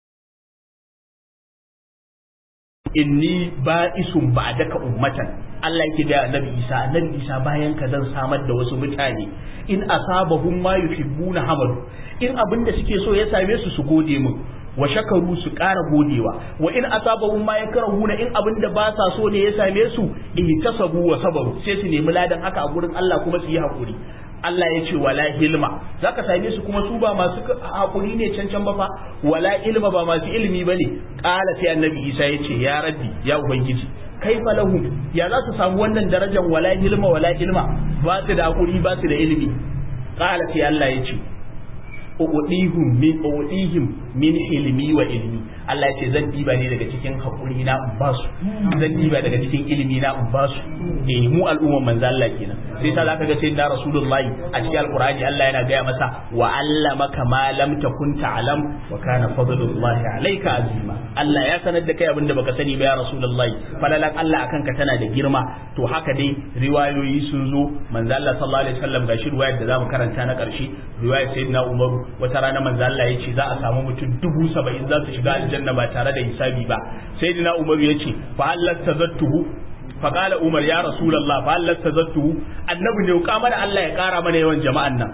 inni ba'isun ba'daka ummatan Allah yake da Annabi Isa Annabi Isa bayan ka zan samar da wasu mutane in asabahum ma yuhibbuna hamadu in abin da suke so ya same su su gode min wa shakaru su ƙara godewa wa in asabahum ma yakrahuna in abin da ba sa so ne ya same su ihtasabu wa sabaru sai su nemi ladan haka a gurin Allah kuma su yi hakuri Allah ya ce wala hilma zaka same su kuma su ba masu hakuri ne cancan ba fa wala ilma ba masu ilimi bane qala sai annabi Isa ya ce ya rabbi ya ubangiji kaifa lahum ya za su samu wannan darajar wala hilma wala ilma ba su da hakuri ba su da ilimi qala sai Allah ya ce uudihum min uudihim min ilmi wa ilmi Allah ya ce zan diba ne daga cikin hakuri na in ba su zan diba daga cikin ilimi na in ba su eh mu al'umman manzo Allah kenan sai sa zaka ga sai da rasulullahi a cikin alqur'ani Allah yana gaya masa wa allamaka ma lam takun ta'lam wa kana fadlullahi alayka azima Allah ya sanar da kai abin da baka sani ba ya rasulullahi falalan Allah akan ka tana da girma to haka dai riwayoyi sun zo manzo Allah sallallahu alaihi wasallam ga shi riwayar da zamu karanta na karshe riwayar sayyidina Umaru wata rana manzo Allah ya ce za a samu mutum dubu saba'in za su shiga aljanna ba tare da hisabi ba sayyidina Umaru ya ce fa halatta zattuhu فقال عمر يا رسول الله فهل تزدته annabi ne ka mana Allah ya kara mana yawan jama'an nan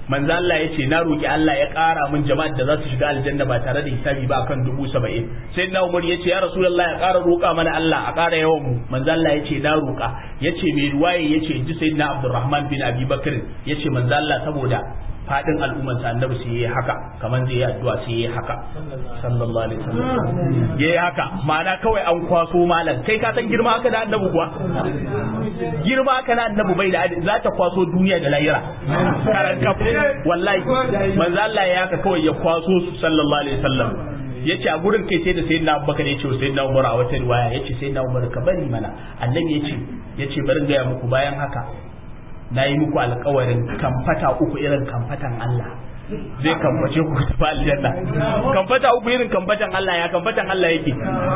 manzo Allah ya ce na roki Allah ya ƙara min jama'ar da za su shiga aljanna ba tare da hisabi ba akan dubu saba'in sai na Umar ya ce ya Rasulullah ya ƙara roƙa mana Allah a ƙara yawan mu manzo Allah ya ce na roƙa ya ce mai ruwaye ya ce ji sayyidina Abdurrahman bin Abi Bakr ya ce manzo Allah saboda fadin al'umman sa annabi sai yayi haka kaman zai yi addu'a sai yayi haka sallallahu alaihi wasallam yayi haka ma'ana kawai an kwaso malam kai ka san girma haka da annabi kuwa girma haka na annabi bai da za ta kwaso duniya da lahira karan kaf wallahi manzo Allah ya haka kawai ya kwaso su sallallahu alaihi wasallam yace a gurin kai sai da sayyidina Abubakar yace wa sayyidina Umar a wata riwaya yace sayyidina Umar ka bari mana annabi yace yace bari ga muku bayan haka na yi muku alkawarin kamfata uku irin kamfatan Allah zai kamface ku tafi aljanna kamfata uku irin kamfatan Allah ya kamfatan Allah yake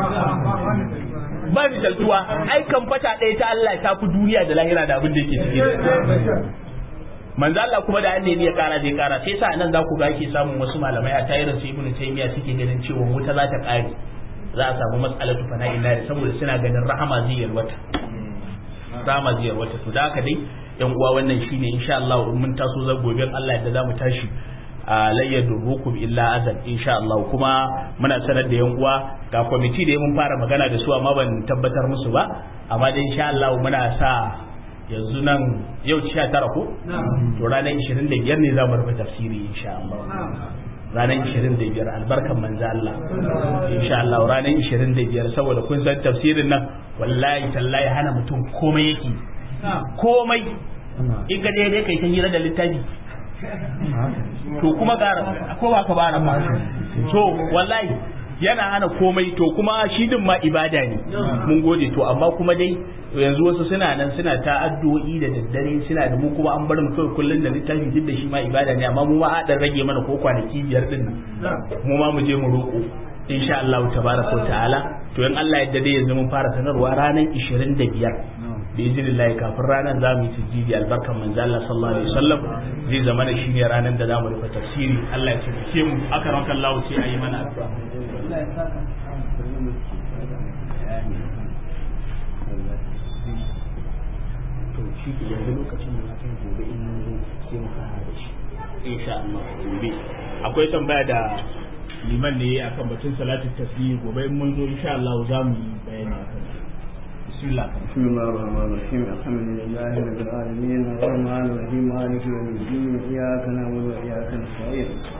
ba misaltuwa ai kamfata ɗaya ta Allah ta fi duniya da lahira da abin da yake cikin manzo Allah kuma da annabi ya kara zai kara sai sa nan za ku ga ake samun wasu malamai a tayirin su ibnu taymiya suke ganin cewa wuta za ta kare za a samu mas'alatu fana'in nari saboda suna ganin rahama zai yalwata rahama zai yalwata to da haka dai yan uwa wannan shine insha Allah in mun taso za gobe Allah yadda zamu tashi a layyar durukum illa azal insha Allah kuma muna sanar da yan uwa ga kwamiti da mun fara magana da su amma ban tabbatar musu ba amma dai insha Allah muna sa yanzu nan yau 19 ko to ranar 25 ne za mu rufe tafsiri insha Allah ranar 25 albarkan manzo Allah insha Allah ranar 25 saboda kun san tafsirin nan wallahi tallahi hana mutum komai yake komai in ka daidai kai ta hira da littafi to kuma gara ko ba ka bara ma to wallahi yana hana komai to kuma shi din ma ibada ne mun gode to amma kuma dai yanzu wasu suna nan suna ta addu'o'i da daddare suna da mu kuma an bar mu kawai kullun da littafi duk da shi ma ibada ne amma mu ma a dan rage mana ko kwanaki biyar din mu ma mu je mu roko insha Allah tabaraka wa ta'ala to in Allah yadda dai yanzu mun fara sanarwa ranar 25 da izinin kafin ranar za mu yi tijjidi albarkan manzo Allah sallallahu alaihi wasallam zai zama da shine ranar da za mu rufe tafsiri Allah ya taimake mu aka ranka Allah sai ayi mana addu'a to shi ke yanzu lokacin da mutum gobe in mun zo sai mu fara da shi insha Allah gobe akwai tambaya da liman ne akan batun salatul tasbih gobe in mun zo insha Allah za mu yi bayani akan بسم الله بسم الله الرحمن الرحيم الحمد لله رب العالمين الرحمن الرحيم مالك يوم الدين اياك نعبد واياك نستعين